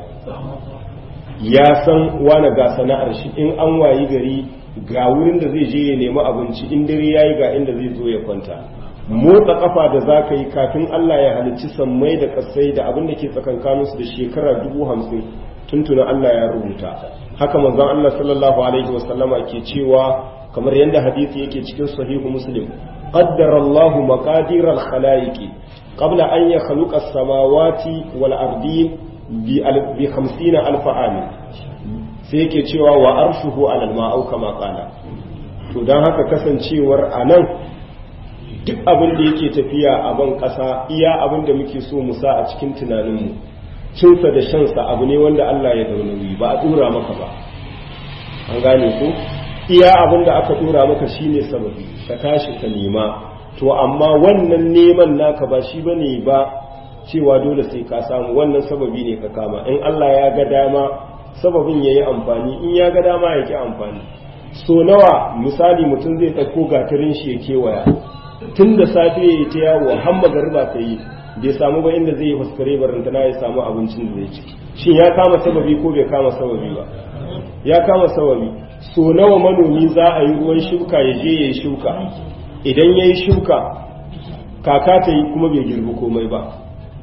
ya san wane ga sana'ar shi in an wayi gari ga wurin da zai je ya nemi abinci in dare yayi ga inda zai zo ya kwanta motsa kafa da za ka yi kafin Allah ya halicci sammai da kasai da abin da ke tsakankaninsu da shekara dubu hamsin tuntuna Allah ya rubuta haka manzon Allah sallallahu alaihi wasallama ke cewa kamar yadda hadisi yake cikin sahihu muslim qaddara Allahu maqadir al-khalaiqi qabla an yakhluqa as-samawati wal ardin bi 50 alf amin sai yake cewa wa arshuhu ala al-ma'u kama qala to dan haka kasancewar anan duk abin da yake tafiya a ban kasa iya abin da muke so mu sa a cikin tunaninmu cinsa da shansa abu ne wanda Allah ya daunawi ba a dora maka ba an gane ko iya abin da aka dora maka shine sababi ka tashi ka nema to amma wannan neman naka ba shi bane ba cewa dole sai ka samu wannan sababi ne ka kama in Allah ya ga dama sababin yayi amfani in ya ga dama ya ki amfani so nawa misali mutum zai ɗauko gatarin shi ya kewaya tun da safe ya yi ta yawo har magariba ta yi bai samu ba inda zai yi fuskare barantana ya samu abincin da zai ci shin ya kama sababi ko bai kama sababi ba ya kama sababi so nawa manomi za a yi ruwan shuka ya je ya yi shuka idan ya yi shuka kaka ta yi kuma bai girbi komai ba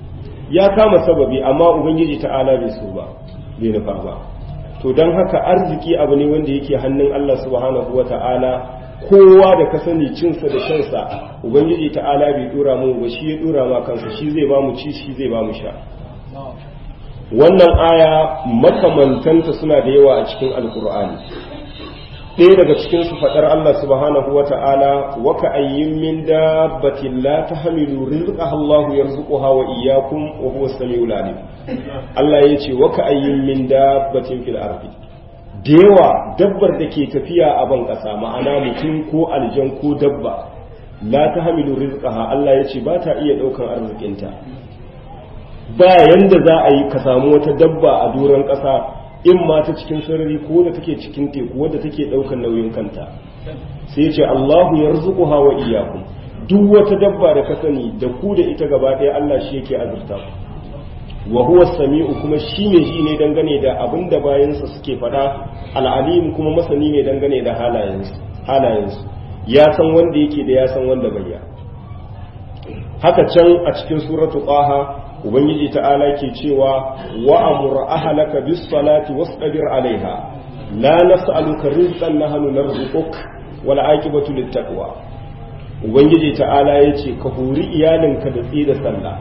ya kama sababi amma ubangiji ta'ala bai so ba bai nufa ba to don haka arziki abu ne wanda yake hannun Allah subhanahu wa ta'ala kowa da ka sani cinsa da shansa ubangiji ta'ala bai dora mu ba shi ya dora ma kansa shi zai ba mu ci shi zai ba mu sha wannan aya makamantanta suna da yawa a cikin alkur'ani ɗaya daga cikin su faɗar Allah subhanahu wa ta'ala wa ka ayyin min dabbatin la tahmilu rizqaha Allah yarzuquha wa iyyakum wa huwa as-sami'ul alim Allah yace wa ka ayyin min dabbatin fil ardi da yawa dabbar da ke tafiya a ban ƙasa ma'ana mutum ko aljan ko dabba la tahmilu rizqaha Allah yace ba ta iya ɗaukan arzikinta ba yanda za a yi ka samu wata dabba a doron ƙasa in ma ta cikin sarari ko da take cikin teku wadda take ɗaukar nauyin kanta sai ce Allahu yarzuquha wa iyyakum duk wata dabba da ka sani da ku da ita gaba ɗaya Allah shi yake azurta ku wa huwa sami'u kuma shi ne shi ne dangane da abin da bayansa suke faɗa al'alim kuma masani ne dangane da halayensu halayensu ya san wanda yake da ya san wanda bai ya haka can a cikin suratu qaha ubangiji ta'ala ke cewa wa amur ahlaka bis salati wasbir alaiha la nas'aluka rizqan nahnu narzuquk wal aqibatu lit taqwa ubangiji ta'ala yace ka hori iyalinka da tsaye da sallah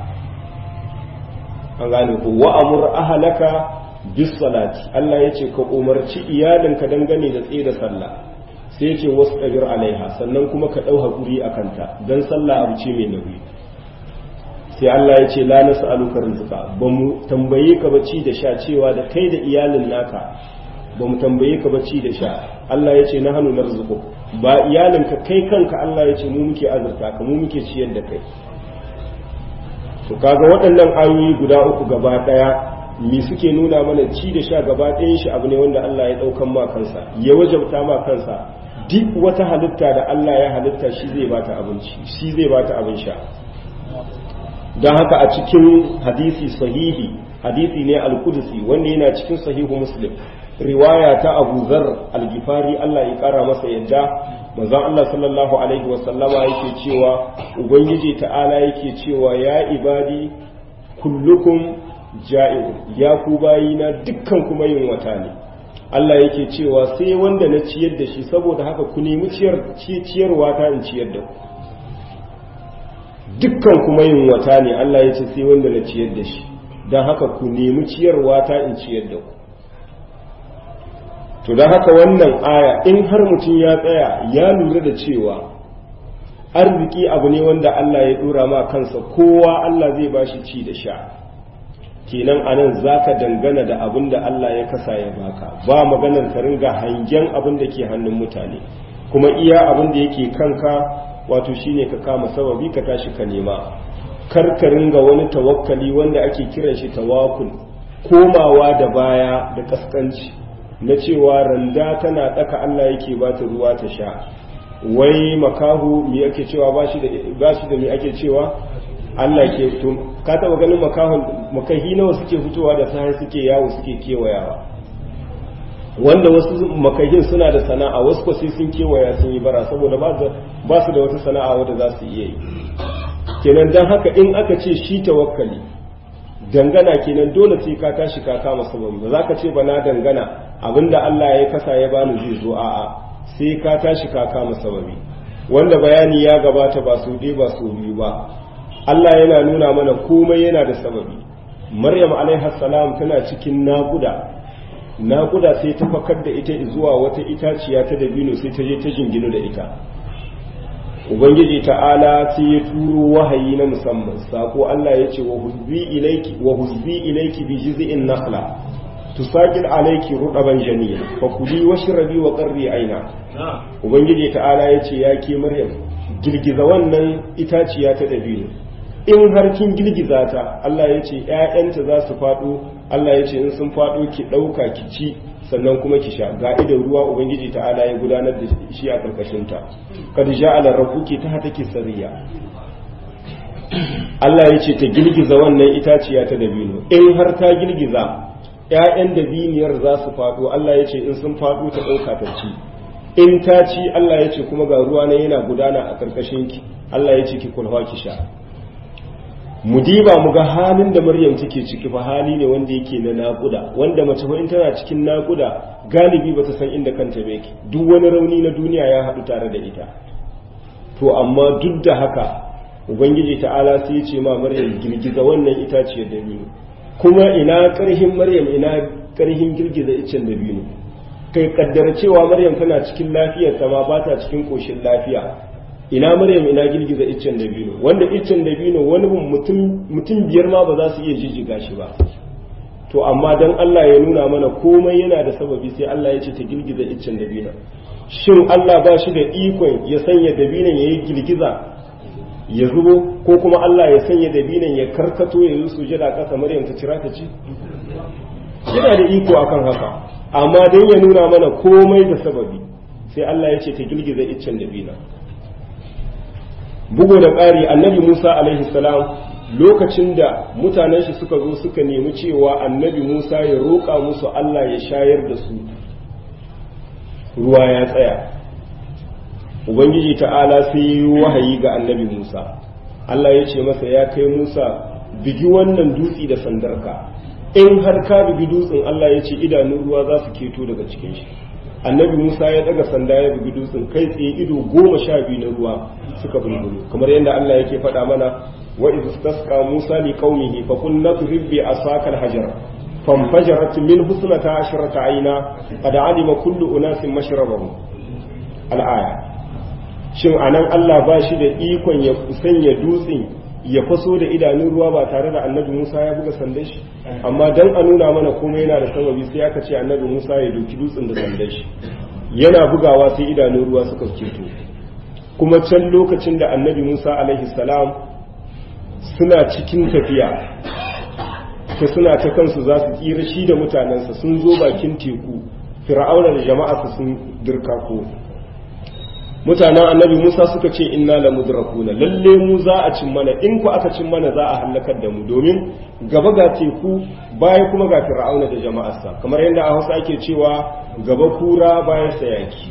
an gane ko wa amur ahlaka bis salati Allah yace ka umarci iyalinka dangane da tsaye da sallah sai yace wasbir alaiha sannan kuma ka dau hakuri akanta dan sallah abu ce mai nauyi sai Allah ya ce la nas'aluka rizqa ba mu tambaye ka ba ci da sha cewa da kai da iyalin naka ba mu tambaye ka ba ci da sha Allah ya ce na hannu narzuqu ba iyalin ka kai kanka Allah ya ce mu muke azurta ka mu muke ciyar da kai to kaga waɗannan ayoyi guda uku gaba daya me suke nuna mana ci da sha gaba ɗayan shi abu ne wanda Allah ya ɗaukan ma kansa ya wajabta ma kansa duk wata halitta da Allah ya halitta shi zai bata abinci shi zai bata abin sha don haka a cikin hadisi sahihi hadisi ne al-kudusi wanda yana cikin sahihu muslim riwaya ta abu zar al-gifari Allah ya kara masa yadda manzon Allah sallallahu alaihi wasallama yake cewa ubangiji ta'ala yake cewa ya ibadi kullukum ja'iun ya ku bayina dukkan kuma yin wata ne Allah yake cewa sai wanda na ciyar da shi saboda haka ku nemi ciyarwa ta in ciyar da ku dukkan kuma yin wata ne Allah ya ce sai wanda na ciyar da shi don haka ku nemi ciyarwa ta in ciyar da ku to don haka wannan aya in har mutum ya tsaya ya lura da cewa arziki abu ne wanda Allah ya dora ma kansa kowa Allah zai ba shi ci da sha kenan anan zaka dangana da abin da Allah ya kasa ya baka ba maganar ka ringa hangen abin da ke hannun mutane kuma iya abin da yake kanka wato shine ka kama sababi ka tashi ka nema karkarin ga wani tawakkali wanda ake kiran shi tawakkul komawa da baya da kaskanci na cewa randa tana daka Allah yake ba ta ruwa ta sha wai makahu me yake cewa ba shi da ba shi da me ake cewa Allah ke to ka taba ganin makahun makahi nawa suke fitowa da sai suke yawo suke kewayawa wanda wasu makahin suna da sana'a wasu ko sai sun kewaya sun yi bara saboda ba su da wata sana'a wadda za su iya yi kenan don haka in aka ce shi tawakkali dangana kenan dole sai ka tashi ka kama sababi ba za ka ce ba na dangana abinda Allah ya kasa ya bani zai zo a'a sai ka tashi ka kama sababi wanda bayani ya gabata ba su ɗaya ba su biyu ba Allah yana nuna mana komai yana da sababi Maryam alaihi salam tana cikin naƙuda naƙuda sai ta fakar da ita zuwa wata itaciya ta dabino sai ta je ta jingino da ita ubangiji ta'ala sai ya turo wahayi na musamman sako Allah ya ce wa huzbi ilayki wa huzbi ilayki bi jiz'in nakhla tusaqil alayki rudaban janiya fa kuli washrabi wa qarri aina ubangiji ta'ala ya ce ya ke maryam girgiza wannan itaciya ta dabino in har kin girgiza ta Allah ya ce ‘ya'yanta za su faɗo Allah ya ce in sun faɗo ki ɗauka ki ci sannan kuma ki sha ga idan ruwa Ubangiji ta'ala ya gudanar da shi a ƙarƙashinta kada sha ala rabuki ta hata ki sariya Allah ya ce ta girgiza wannan itaciya ta dabino in har ta girgiza ‘ya'yan dabiniyar za su faɗo Allah ya ce in sun faɗo ta ɗauka ta ci in ta ci Allah ya ce kuma ga ruwa na yana gudana a ƙarƙashinki Allah ya ce ki kulwa ki sha mu diba mu ga halin da maryam take ciki fa hali ne wanda yake na naƙuda wanda mace ko in tana cikin naƙuda galibi bata san inda kanta ba yake duk wani rauni na duniya ya haɗu tare da ita to amma duk da haka ubangiji ta'ala sai ya ce ma maryam girgiza wannan itaciyar dabino kuma ina ƙarhin maryam ina ƙarhin girgiza iccen dabino kai kaddara cewa maryam tana cikin lafiyar ta ma ba ta cikin koshin lafiya ina maryam ina girgiza iccen dabino wanda iccen dabino wani mutum biyar ma ba za su iya jijjiga shi ba to amma dan Allah ya nuna mana komai yana da sababi sai Allah ya ce ta girgiza iccen dabino shin Allah ba shi da ikon ya sanya dabinon ya yi girgiza ya zubo ko kuma Allah ya sanya dabinon ya karkato ya yi sujada ƙasa maryam ta cira ta ci yana da iko akan haka amma dan ya nuna mana komai da sababi sai Allah ya ce ta girgiza iccen dabino bugu da ƙari annabi Musa alaihi salam lokacin da mutanen shi suka zo suka nemi cewa annabi Musa ya roƙa musu Allah ya shayar da su ruwa ya tsaya ubangiji ta'ala sai yi wahayi ga annabi Musa Allah ya ce masa ya kai Musa bigi wannan dutsi da sandarka in har ka bigi dutsen Allah ya ce idanun ruwa za su keto daga cikin shi annabi musa ya daga sanda ya bugi dutsen kai tsaye ido goma sha biyu na ruwa suka bulbulu kamar yadda allah yake faɗa mana wa idh istasqa musa li qaumihi fa qul nadrib bi asaka al-hajar fanfajarat min husnata ashrata ayna qad alima kullu unasin mashrabahum al-aya shin anan allah ba shi da ikon ya sanya dutsen ya faso da idanun ruwa ba tare da annabi Musa ya buga sandan shi amma dan a nuna mana komai yana da sababi sai aka ce annabi Musa ya doki dutsen da sandan shi yana bugawa sai idanun ruwa suka keto kuma can lokacin da annabi Musa alaihi salam suna cikin tafiya ta suna ta kansu za su tsira shi da mutanensa sun zo bakin teku fir'auna da jama'a sun dirkako mutanen annabi Musa suka ce inna la mudrakuna lalle mu za a cin mana in ku aka cin mana za a halakar da mu domin gaba ga teku baya kuma ga fir'auna da jama'arsa kamar yadda a Hausa ake cewa gaba kura bayan sayaki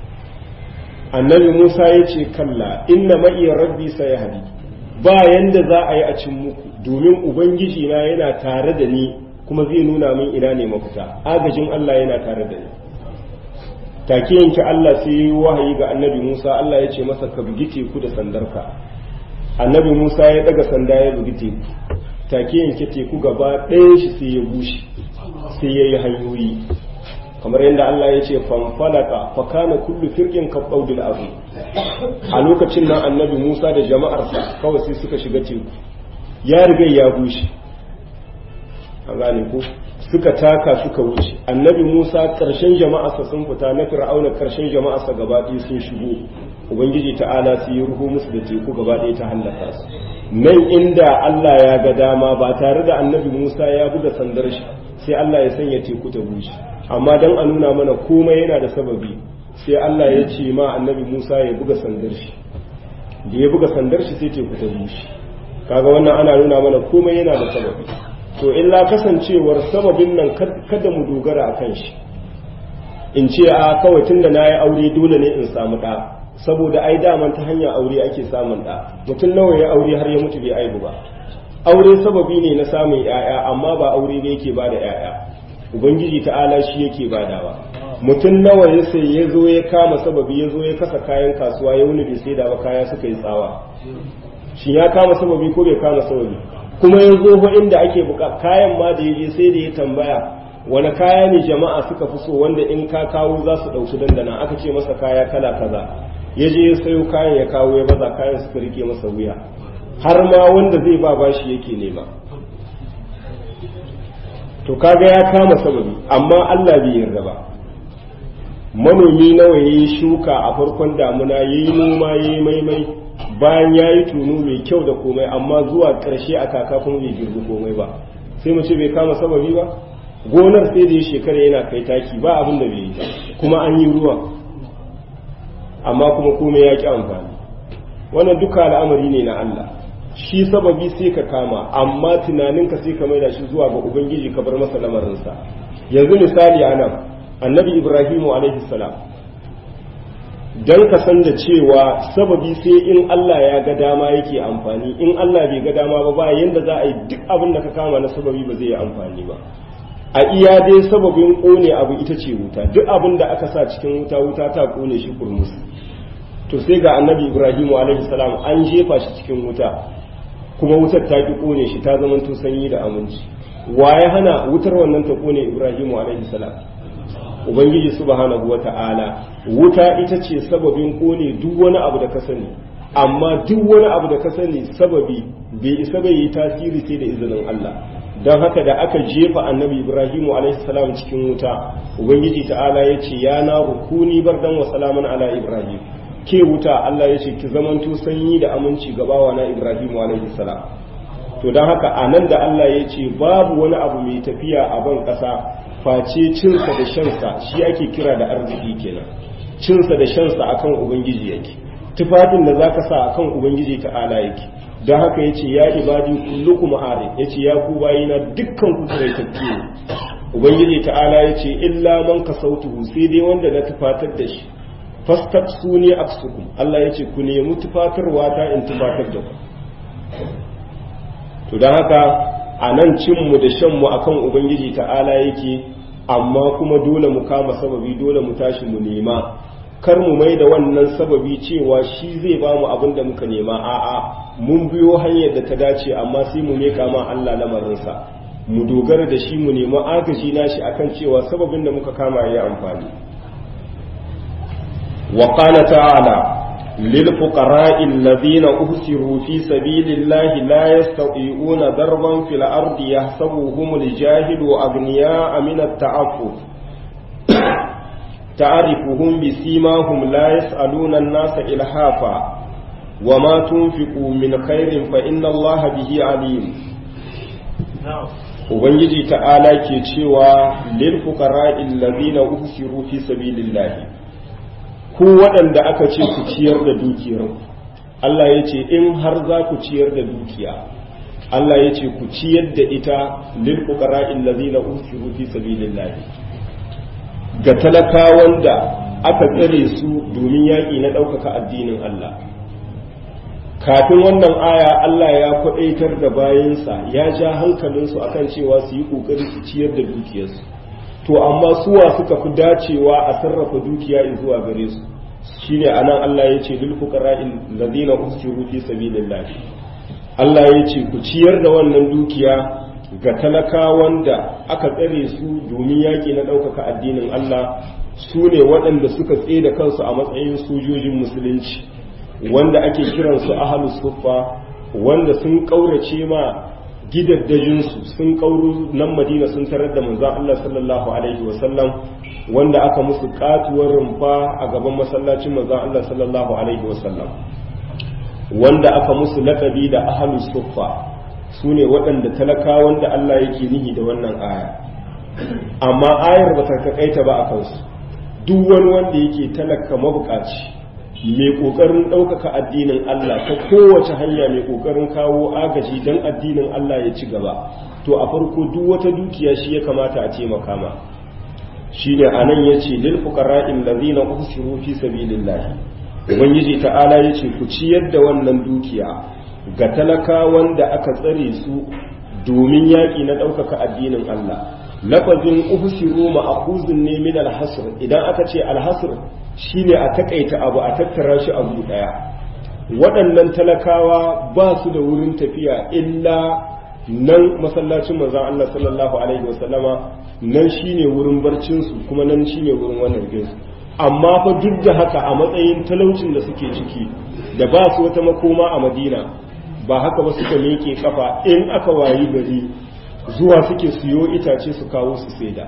annabi Musa ya ce kalla inna ma'iya rabbi sayahdi ba yanda za a yi a cin muku domin ubangiji na yana tare da ni kuma zai nuna min ina ne mafita agajin Allah yana tare da ni take yanke Allah sai yi wahayi ga annabi Musa Allah ya ce masa ka bugi teku da sandarka annabi Musa ya daga sanda ya bugi teku take yanke teku gaba ɗaya shi sai ya bushe sai ya yi hanyoyi kamar yadda Allah ya ce fanfalaka fa kana kullu firqin ka qawdil azim a lokacin nan annabi Musa da jama'arsa kawai sai suka shiga teku ya riga ya bushe an gane ko suka taka suka wuce annabi musa ƙarshen jama'arsa sun fita na fir'auna ƙarshen jama'arsa gaba ɗaya sun shigo ubangiji ta'ala su yi ruhu musu da teku gaba ɗaya ta hallaka su nan inda allah ya ga dama ba tare da annabi musa ya buga sandar shi sai allah ya sanya teku ta bushe amma don a nuna mana komai yana da sababi sai allah ya ce ma annabi musa ya buga sandar shi da ya buga sandar shi sai teku ta bushe kaga wannan ana nuna mana komai yana da sababi to illa kasancewar sababin nan kada mu dogara a kan shi in ce a kawai tun da na yi aure dole ne in samu ɗa saboda ai daman ta hanyar aure ake samun ɗa mutum nawa ya aure har ya mutu bai aibu ba aure sababi ne na samun ‘ya'ya amma ba aure ne yake bada ‘ya'ya ubangiji ta'ala shi yake badawa mutum nawa ya sai ya zo ya kama sababi ya zo ya kasa kayan kasuwa ya wuni bai sai da ba kaya suka yi tsawa shi ya kama sababi ko bai kama sababi kuma ya zo fa inda ake buka kayan ma da yaje sai da ya tambaya wani kaya ne jama'a suka fi so wanda in ka kawo za su ɗauki dandana aka ce masa kaya kala kaza ya je ya sayo kayan ya kawo ya baza kayan suka rike masa wuya har ma wanda zai ba bashi yake nema to kaga ya kama sababi amma Allah bai yarda ba manomi nawa yayi shuka a farkon damuna yayi noma yayi maimai bayan yayi tunu mai kyau da komai amma zuwa ƙarshe a kaka kuma bai girbi komai ba sai mu ce bai kama sababi ba gonar sai da ya shekara yana kai taki ba abin da bai yi kuma an yi ruwa amma kuma komai ya ki amfani wannan duka al'amari ne na Allah shi sababi sai ka kama amma tunaninka sai ka maida shi zuwa ga ubangiji ka bar masa lamarinsa yanzu misali a nan annabi ibrahimu alaihi salam don ka san da cewa sababi sai in Allah ya ga dama yake amfani in Allah bai ga dama ba ba yanda za a yi duk abin da ka kama na sababi ba zai yi amfani ba a iya dai sababin kone abu ita ce wuta duk abin da aka sa cikin wuta wuta ta kone shi kurmus to sai ga annabi ibrahim alaihi salam an jefa shi cikin wuta kuma wutar ta ki kone shi ta zama to sanyi da aminci waye hana wutar wannan ta kone ibrahim alaihi salam ubangiji subhanahu wata'ala wuta ita ce sababin kone duk wani abu da ka sani amma duk wani abu da ka sani sababi bai isa bai yi tasiri sai da izinin Allah don haka da aka jefa annabi ibrahimu salam cikin wuta ubangiji ta'ala ya ce ya na rukuni bardan wa salaman ala ibrahim ke wuta Allah ya ce ki zamanto sanyi da aminci ga bawa na ibrahimu salam to don haka a nan da Allah ya ce babu wani abu mai tafiya a ban ƙasa face cinsa da shansa shi ake kira da arziki kenan cinsa da shansa akan ubangiji yake tufafin da zaka sa akan ubangiji ta'ala yake don haka ya ce ya ibadi kullukum arif ya ce ya ku bayina dukkan ku tsiraitattu ne ubangiji ta'ala ya ce illa man ka sautuhu sai dai wanda na tufatar da shi fastak su ne aksukum Allah ya ce ku nemi tufatarwa ta in tufatar da ku to don haka a nan cinmu da shanmu akan ubangiji ta'ala yake amma kuma dole mu kama sababi dole mu tashi mu nema kar mu mai da wannan sababi cewa shi zai ba mu abin da muka nema a'a mun biyo hanyar da ta dace amma sai mu meka ma Allah lamarinsa mu dogara da shi mu nemi agaji nashi akan cewa sababin da muka kama ya amfani wa qala ta'ala للفقراء الذين أهسروا في سبيل الله لا يستطيعون ضربا في الأرض يحسبهم الجاهل أغنياء من التعفف تعرفهم بسيماهم لا يسألون الناس إلحافا وما تنفقوا من خير فإن الله به عليم Ubangiji ta'ala ke cewa lil fuqara allazina uhsiru fi sabilillahi ku waɗanda aka ce ku ciyar da dukiyar Allah ya ce in har za ku ciyar da dukiya Allah ya ce ku ciyar da ita lil fuqara allazina uhsiru fi sabilillahi ga talakawan da aka tsare su domin yaƙi na ɗaukaka addinin Allah kafin wannan aya Allah ya kwaɗaitar da bayansa ya ja hankalinsu akan cewa su yi ƙoƙari su ciyar da dukiyarsu to amma suwa suka fi dacewa a sarrafa dukiya zuwa gare su shine anan Allah ya ce lil fuqara'il ladina usiru fi sabilillah Allah ya ce ku ciyar da wannan dukiya ga talakawan da aka tsare su domin yaƙi na ɗaukaka addinin Allah su ne waɗanda suka tsaye da kansu a matsayin sojojin musulunci wanda ake kiransu ahalus suffa wanda sun ƙaurace ma gidaddajinsu sun ƙauru nan madina sun tarar da manzan Allah sallallahu alaihi wasallam wanda aka musu katuwar rumfa a gaban masallacin manzan Allah sallallahu alaihi wasallam wanda aka musu laƙabi da ahalus suffa su ne waɗanda talaka wanda Allah yake nihi da wannan aya amma ayar ba ta takaita ba a kansu duk wani wanda yake talaka mabukaci mai ƙoƙarin ɗaukaka addinin Allah ta kowace hanya mai ƙoƙarin kawo agaji don addinin Allah ya ci gaba to a farko duk wata dukiya shi ya kamata a taimaka ma shi ne a nan ya ce lil fuqara'in ladina usiru fi sabilillah ubangiji ta'ala ya ce ku ciyar da wannan dukiya ga talakawan da aka tsare su domin yaƙi na ɗaukaka addinin Allah lafazin uhsiru ma'khuzun ne min al-hasr idan aka ce al-hasr shine a takaita abu a tattara shi abu daya waɗannan talakawa ba su da wurin tafiya illa nan masallacin manzon Allah sallallahu alaihi wasallama nan shine wurin barcin su kuma nan shine wurin wannan su amma fa duk da haka a matsayin talaucin da suke ciki da ba su wata makoma a Madina ba haka ba suka miƙe kafa in aka wayi gari zuwa suke siyo itace su kawo su saida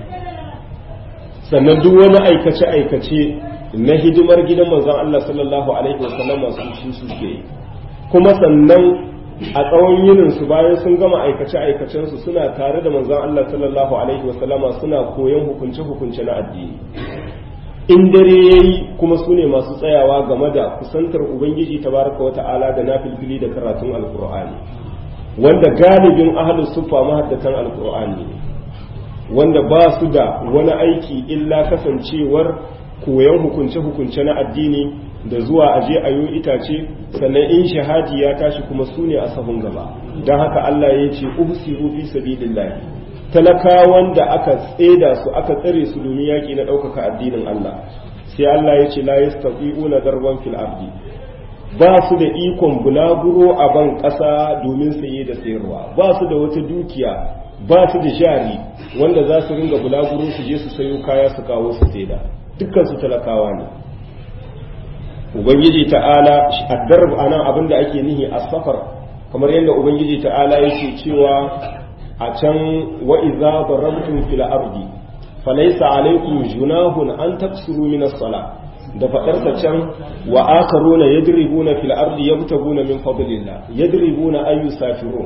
sannan duk wani aikace-aikace na hidimar gidan manzon Allah sallallahu alaihi wasallam masu shi suke kuma sannan a tsawon yinin su bayan sun gama aikace-aikacen su suna tare da manzon Allah sallallahu alaihi wasallama suna koyon hukunce-hukunce na addini in dare yayi kuma su ne masu tsayawa game da kusantar ubangiji tabaraka wata'ala da nafilfili da karatun alkur'ani wanda galibin ahlus sufa mahaddatan alkur'ani wanda ba su da wani aiki illa kasancewar koyon hukunce-hukunce na addini da zuwa aje a yi itace sannan in shahadi ya tashi kuma su ne a sahun gaba don haka Allah ya ce uhsiru fi sabilillah talakawan da aka tseda su aka tsare su domin yaki na ɗaukaka addinin Allah sai Allah ya ce la yastati'una darban fil ardi ba su da ikon bulaguro a ban ƙasa domin saye da sayarwa ba su da wata dukiya ba su da jari wanda za su ringa bulaguro su je su sayo kaya su kawo su saida dukkan su talakawa ne ubangiji ta'ala addarb anan abin da ake nihi a safar kamar yadda ubangiji ta'ala yake cewa a can wa idza darabtum fil ardi falaysa alaykum junahun an taksuru min as-salah da faɗarsa can wa akaruna yadribuna fil ardi yabtaguna min fadlillah yadribuna ay yusafirun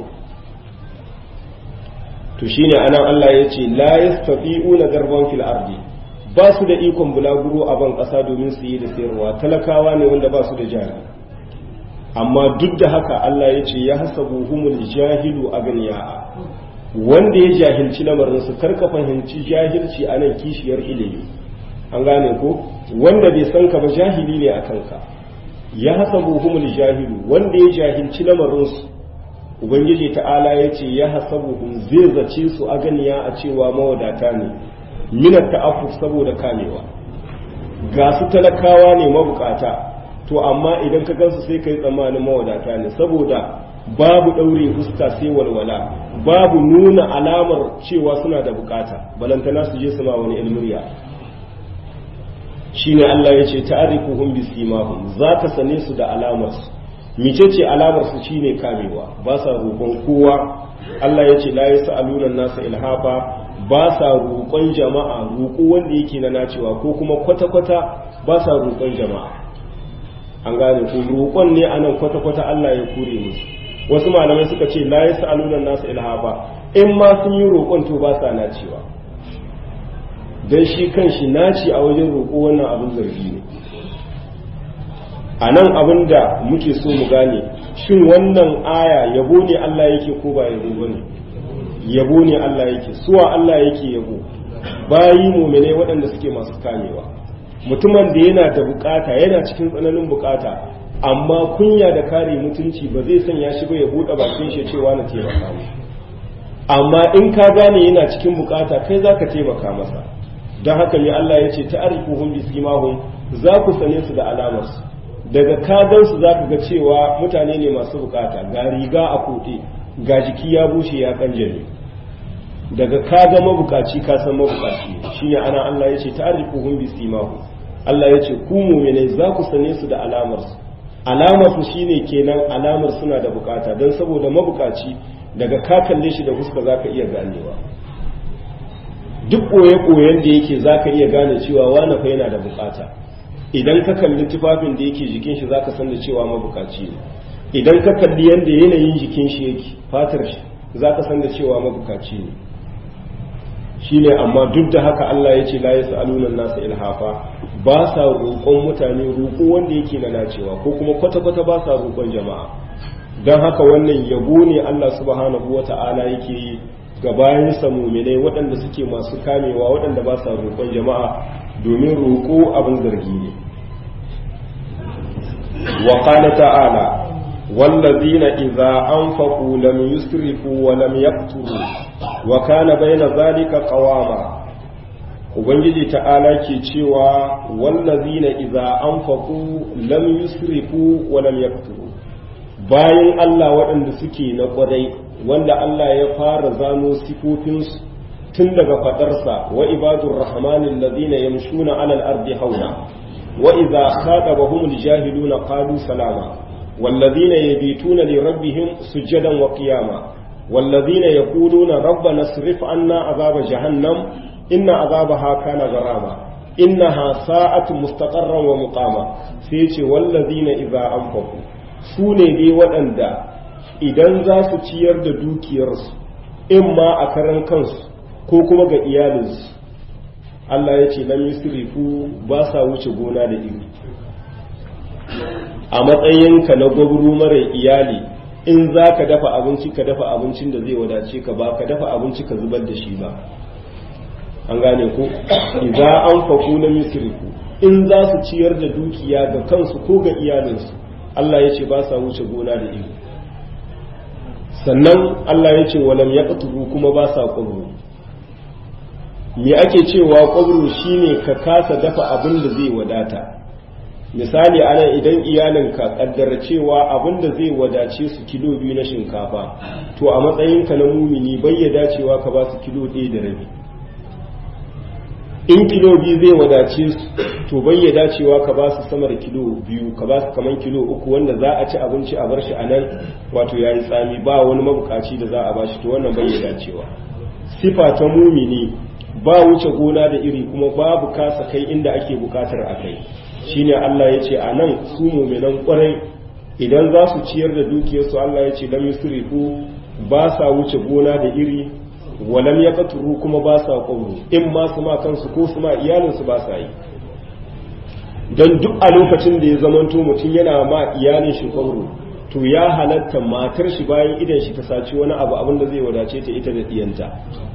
to shine anan Allah yace la yastati'una darban fil ardi ba su da ikon bulaguro a ban ƙasa domin su yi da sayarwa talakawa ne wanda ba su da jari amma duk da haka Allah ya ce ya hasabu humul jahilu aganiya wanda ya jahilci lamarin su karka fahimci jahilci a nan kishiyar ilimi an gane ko wanda bai san ka ba jahili ne a kanka ya hasabu humul jahilu wanda ya jahilci lamarinsu ubangiji ta'ala ya ce ya hasabu hum zai zace su a ganiya a cewa mawadata ne minat ta'affuf saboda kamewa ga su talakawa ne mabukata to amma idan ka gansu sai kai tsammanin mawadata ne saboda babu ɗaure fuska sai walwala babu nuna alamar cewa suna da bukata balantana su je su ma wani ilmiriya shine Allah ya ce ta'arifuhum bisimahum za ka sane su da alamarsu mice ce alamarsu shine kamewa ba sa roƙon kowa Allah ya ce la yas'aluna nasa ilhafa ba sa roƙon jama'a roƙo wanda yake na nacewa ko kuma kwata-kwata ba sa roƙon jama'a an gane ko roƙon ne anan kwata-kwata Allah ya kure musu wasu malamai suka ce la yas'aluna nasa ilhafa in ma sun yi roƙon to ba sa nacewa don shi kan shi naci a wajen roƙo wannan abin zargi ne a nan abin da muke so mu gane shin wannan aya yabo ne Allah yake ko ba yabo ba ne yabo ne Allah yake suwa Allah yake yabo bayi mumine waɗanda suke masu kamewa mutumin da yana da bukata yana cikin tsananin bukata amma kunya da kare mutunci ba zai sanya shi ba ya buɗe bakin shi cewa na taimaka mu amma in ka gane yana cikin bukata kai zaka taimaka masa don haka ne Allah ya ce ta'arifuhum bi simahum za ku sane su da alamarsu daga kagan su za ka ga cewa mutane ne masu bukata ga riga a kote ga jiki ya bushe ya kanjare daga kaga mabukaci ka san mabukaci shine ana Allah ya ce ta'arifuhum bi simahum Allah ya ce ku mu'minai za ku sane su da alamarsu alamarsu shine kenan alamar suna da bukata don saboda mabukaci daga ka kalle shi da fuska za ka iya ganewa duk ɓoye-ɓoyen da yake za ka iya gane cewa wane fa yana da bukata idan ka kalli tufafin da yake jikin shi za ka san da cewa mabukaci ne idan ka kalli yadda yanayin jikin shi yake fatar shi za ka san da cewa mabukaci ne shi ne amma duk da haka Allah ya ce la ya sa'alunan nasa ilhafa ba sa roƙon mutane roƙo wanda yake na nacewa ko kuma kwata-kwata ba sa roƙon jama'a don haka wannan yabo ne Allah subhanahu wa ta'ala yake yi ga bayansa muminai waɗanda suke masu kamewa waɗanda ba sa roƙon jama'a domin roƙo abin zargi ne wa qala ta'ala wallazina idza anfaqu lam yusrifu wa lam yaqturu wa kana bayna zalika qawama ubangiji ta'ala ke cewa wallazina idza anfaqu lam yusrifu wa lam yaqturu bayan Allah waɗanda suke na ƙwarai wanda Allah ya fara zano sifofinsu tun daga faɗarsa wa ibadur rahmanin ladina yamshuna alal ardi hauna wa idza khatabahum aljahiluna qalu salama والذين يبيتون لربهم سجدا وقياما والذين يقولون ربنا اصرف عنا عذاب جهنم إن عذابها كان غراما إنها ساءت مستقرا ومقاما سيتي والذين إذا أنفقوا سوني دي waɗanda idan za su ciyar da dukiyarsu in ma a karan kansu ko kuma ga iyalinsu Allah ya ce lam yusrifu ba sa wuce gona da iri a matsayinka na gwabru mara iyali in za ka dafa abinci ka dafa abincin da zai wadace ka ba ka dafa abinci ka zubar da shi ba an gane ku idza an faku na misriku in za su ciyar da dukiya ga kansu ko ga iyalinsu Allah ya ce ba sa wuce gona da iri sannan Allah ya ce walam ya kuma ba sa ƙwabro me ake cewa ƙwabro shine ka kasa dafa abin da zai wadata misali anan idan iyalinka kaddara cewa abin da zai wadace su kilo biyu na shinkafa to a matsayinka na mumini bai ya dacewa ka ba su kilo ɗaya da rabi in kilo biyu zai wadace su to bai ya dacewa ka ba su sama da kilo biyu ka ba su kamar kilo uku wanda za a ci abinci a bar shi a nan wato yayi tsami ba wani mabukaci da za a ba shi to wannan bai ya dacewa sifa ta mumini ba wuce gona da iri kuma babu kasa kai inda ake bukatar a kai shine Allah ya ce a nan su muminan kwarai idan za su ciyar da dukiyarsu Allah ya ce lam yusrifu ba sa wuce gona da iri walam ya katuru kuma ba sa ƙwauro in ma su ma kansu ko su ma iyalinsu ba sa yi don duk a lokacin da ya zamanto mutum yana ma iyalin shi ƙwauro to ya halatta matar shi bayan idan shi ta saci wani abu abin da zai wadace ta ita da diyanta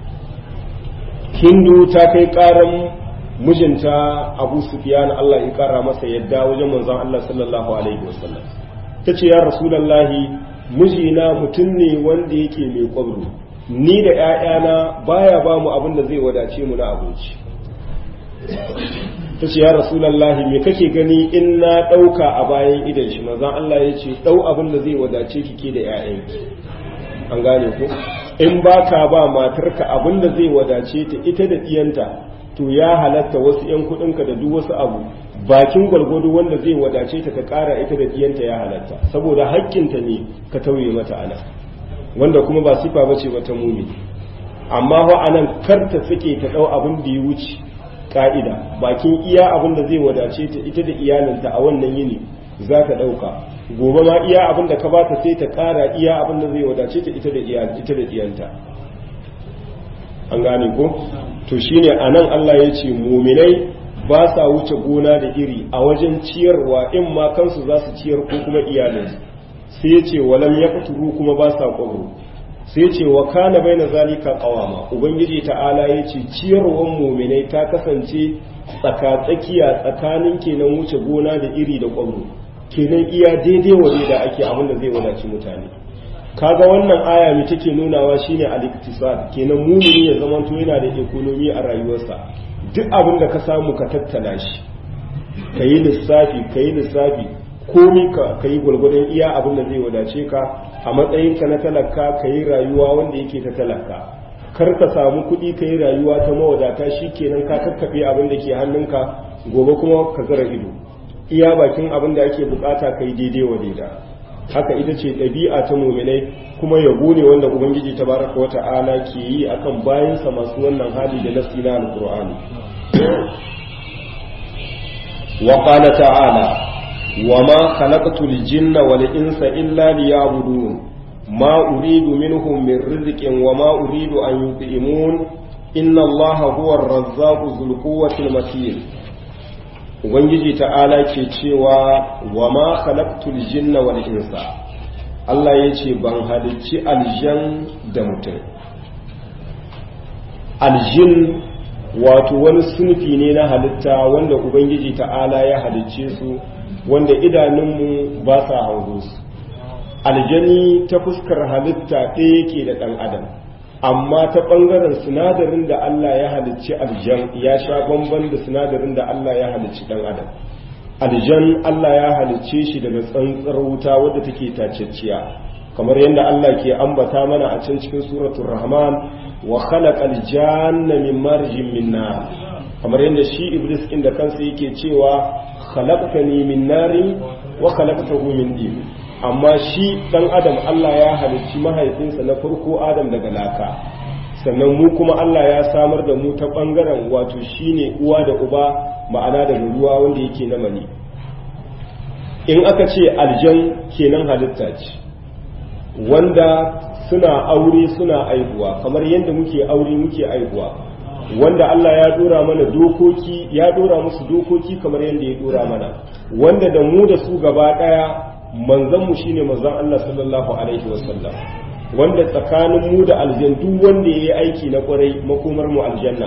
hindu ta kai ƙaran mijinta abu sufiyan Allah ya ƙara masa yadda wajen manzon Allah sallallahu alaihi wasallam ta ce ya rasulallahi mijina mutum ne wanda yake mai ƙwauro ni da ‘ya'yana baya ba mu abin da zai wadace mu na abinci ta ce ya rasulallahi me kake gani in na ɗauka a bayan idan shi mazan Allah ya ce ɗau abin da zai wadace ki ke da ‘ya'yanki an gane ku in ba ka ba matarka abin da zai wadace ta ita da ɗiyanta to ya halatta wasu ‘yan kuɗinka da duk wasu abu bakin gwalgwado wanda zai wadace ta ka ƙara ita da ɗiyanta ya halatta saboda haƙƙinta ne ka tauye mata ana wanda kuma ba sifa bace ba ta mumi amma wa anan kar ta sake ta dau abin da ya wuce ka'ida bakin iya abin da zai wadace ta ita da iyalinta a wannan yini za ta dauka gobe ma iya abin da ka bata sai ta kara iya abin da zai wadace ta ita da iyal ita da iyanta an gane ko to shine anan Allah ya ce muminai ba sa wuce gona da iri a wajen ciyarwa in ma kansu za su ciyar ko kuma iyalinsu sai ya ce walam ya kuturu kuma ba sa kwabro sai ya ce wa kana bai na zalika kawama ubangiji ta'ala ya ce ciyarwar muminai ta kasance tsaka-tsakiya tsakanin kenan wuce gona da iri da kwabro kenan iya daidai waje da ake abin da zai wadaci mutane kaga wannan aya mai take nunawa shine al-iktisad kenan mumini ya zamanto yana da ekonomi a rayuwarsa duk abin da ka samu ka tattala shi kayi lissafi kayi lissafi komi ka yi gwalgwadon iya abin da zai wadace ka a matsayinka na talaka ka yi rayuwa wanda yake ta talaka kar ka samu kuɗi ka yi rayuwa ta mawadata shi kenan ka kakkaɓe abin da ke hannunka gobe kuma ka zara ido iya bakin abin da ake bukata ka yi daidai wa daida haka ita ce ɗabi'a ta muminai kuma yabo ne wanda ubangiji ta baraka wa ta'ala ke yi akan bayansa masu wannan hali da nasi na alƙur'ani wa qala ta'ala وما خلقت الجن والإنس إلا ليعبدون ما أريد منهم من رزق وما أريد أن يطعمون إن الله هو الرزاق ذو القوة المتين Ubangiji ta'ala ke cewa wa ma khalaqtul jinna wal insa Allah ya ce ban halicci aljan da mutum aljin wato wani sunfi ne na halitta wanda Ubangiji ta'ala ya halicce su wanda idanunmu ba sa hango su aljani ta fuskar halitta ɗaya yake da ɗan adam amma ta ɓangaren sinadarin da Allah ya halicci aljan ya sha bamban da sinadarin da Allah ya halicci ɗan adam aljan Allah ya halicce shi daga tsantsar wuta wadda take tacecciya kamar yadda Allah ke ambata mana a can cikin suratul rahman wa khalaqal janna min marjin min nar kamar yadda shi iblis inda kansa yake cewa khalaqtani min nari wa khalaqtahu min din amma shi dan adam Allah ya halicci mahaifinsa na farko adam daga laka sannan mu kuma Allah ya samar da mu ta bangaren wato shine uwa da uba ma'ana daga ruwa wanda yake na mani in aka ce aljan kenan halitta ce wanda suna aure suna aihuwa kamar yadda muke aure muke aihuwa wanda Allah ya dora mana dokoki ya dora musu dokoki kamar yadda ya dora mana wanda da mu da su gaba daya manzon mu shine manzon Allah sallallahu alaihi wasallam wanda tsakanin mu da aljan duk wanda yayi aiki na kwarai makomar mu aljanna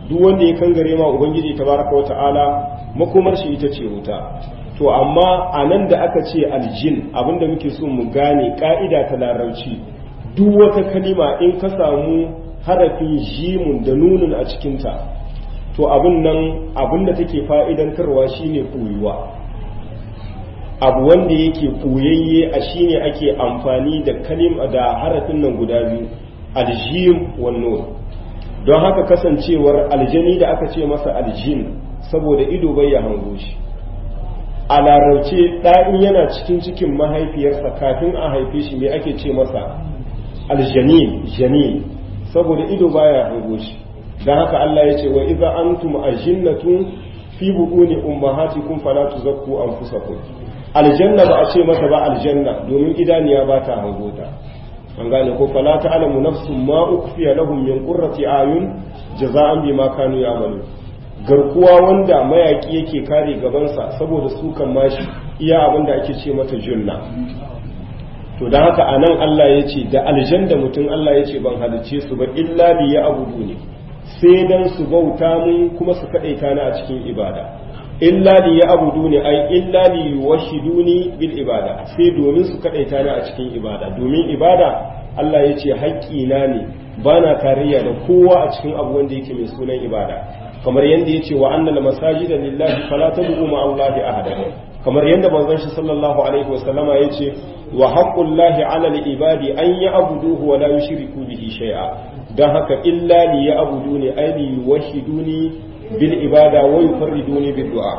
duk wanda ya kangare ma ubangiji tabaraka wa ta'ala makomar shi ita ce wuta to amma a nan da aka ce aljin abinda muke so mu gane ka'ida ta larabci duk wata kalima in ka samu harafin jimun da nunun a cikinta to abin nan abin da take fa'idantarwa shine koyuwa abu wanda yake koyayye a shine ake amfani da kalim da harafin nan guda biyu aljim wan nun don haka kasancewar aljani da aka ce masa aljin saboda ido bai ya hango shi a larauce ɗa'in yana cikin cikin mahaifiyarsa kafin a haife shi me ake ce masa aljanin janin saboda ido baya hango shi don haka Allah ya ce wa iza antum ajinnatun fi buɗuni ummahatikum fala tuzakku anfusakum aljanna ba a ce mata ba aljanna domin idaniya ba ta hango ta an gane ko fala ta'lamu nafsun ma ukfiya lahum min qurrati ayun jaza'an bima kanu ya'malun garkuwa wanda mayaki yake kare gabansa saboda sukan mashi iya abin da ake ce mata junna to don haka a nan Allah ya ce da aljan da mutum Allah ya ce ban halicce su ba illa li ya abudu ne sai dan su bauta mun kuma su kaɗaita ni a cikin ibada illa li ya abudu ne ai illa li yuwahiduni bil ibada sai domin su kaɗaita ni a cikin ibada domin ibada Allah ya ce haƙƙina ne bana tarayya da kowa a cikin abu wanda yake mai sunan ibada kamar yadda ya ce wa annal masajida lillahi fala tad'u ma allahi ahada kamar yadda manzon shi sallallahu alaihi wasallama ya ce wa haqqullahi ala al-ibadi an ya'buduhu wa la yushriku bihi shay'a dan haka illa li ya'buduni ay li yuwahhiduni bil ibada wa yufarriduni bid du'a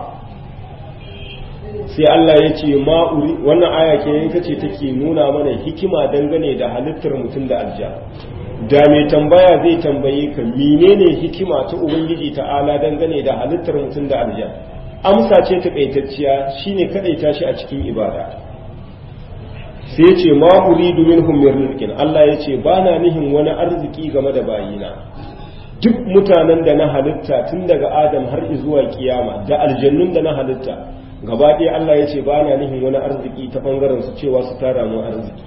sai Allah ya ce ma wannan aya ke yanka ce take nuna mana hikima dangane da halittar mutum da aljanna da mai tambaya zai tambaye ka menene hikima ta ubangiji ta'ala dangane da halittar mutum da aljan amsa ce takaitacciya shine kadaita shi a cikin ibada sai ce ma uridu minhum min rizqin Allah yace bana nihin wani arziki game da bayina duk mutanen da na halitta tun daga Adam har zuwa kiyama da aljannun da na halitta gaba ɗaya Allah yace bana nihin wani arziki ta bangaren su cewa su tara mu arziki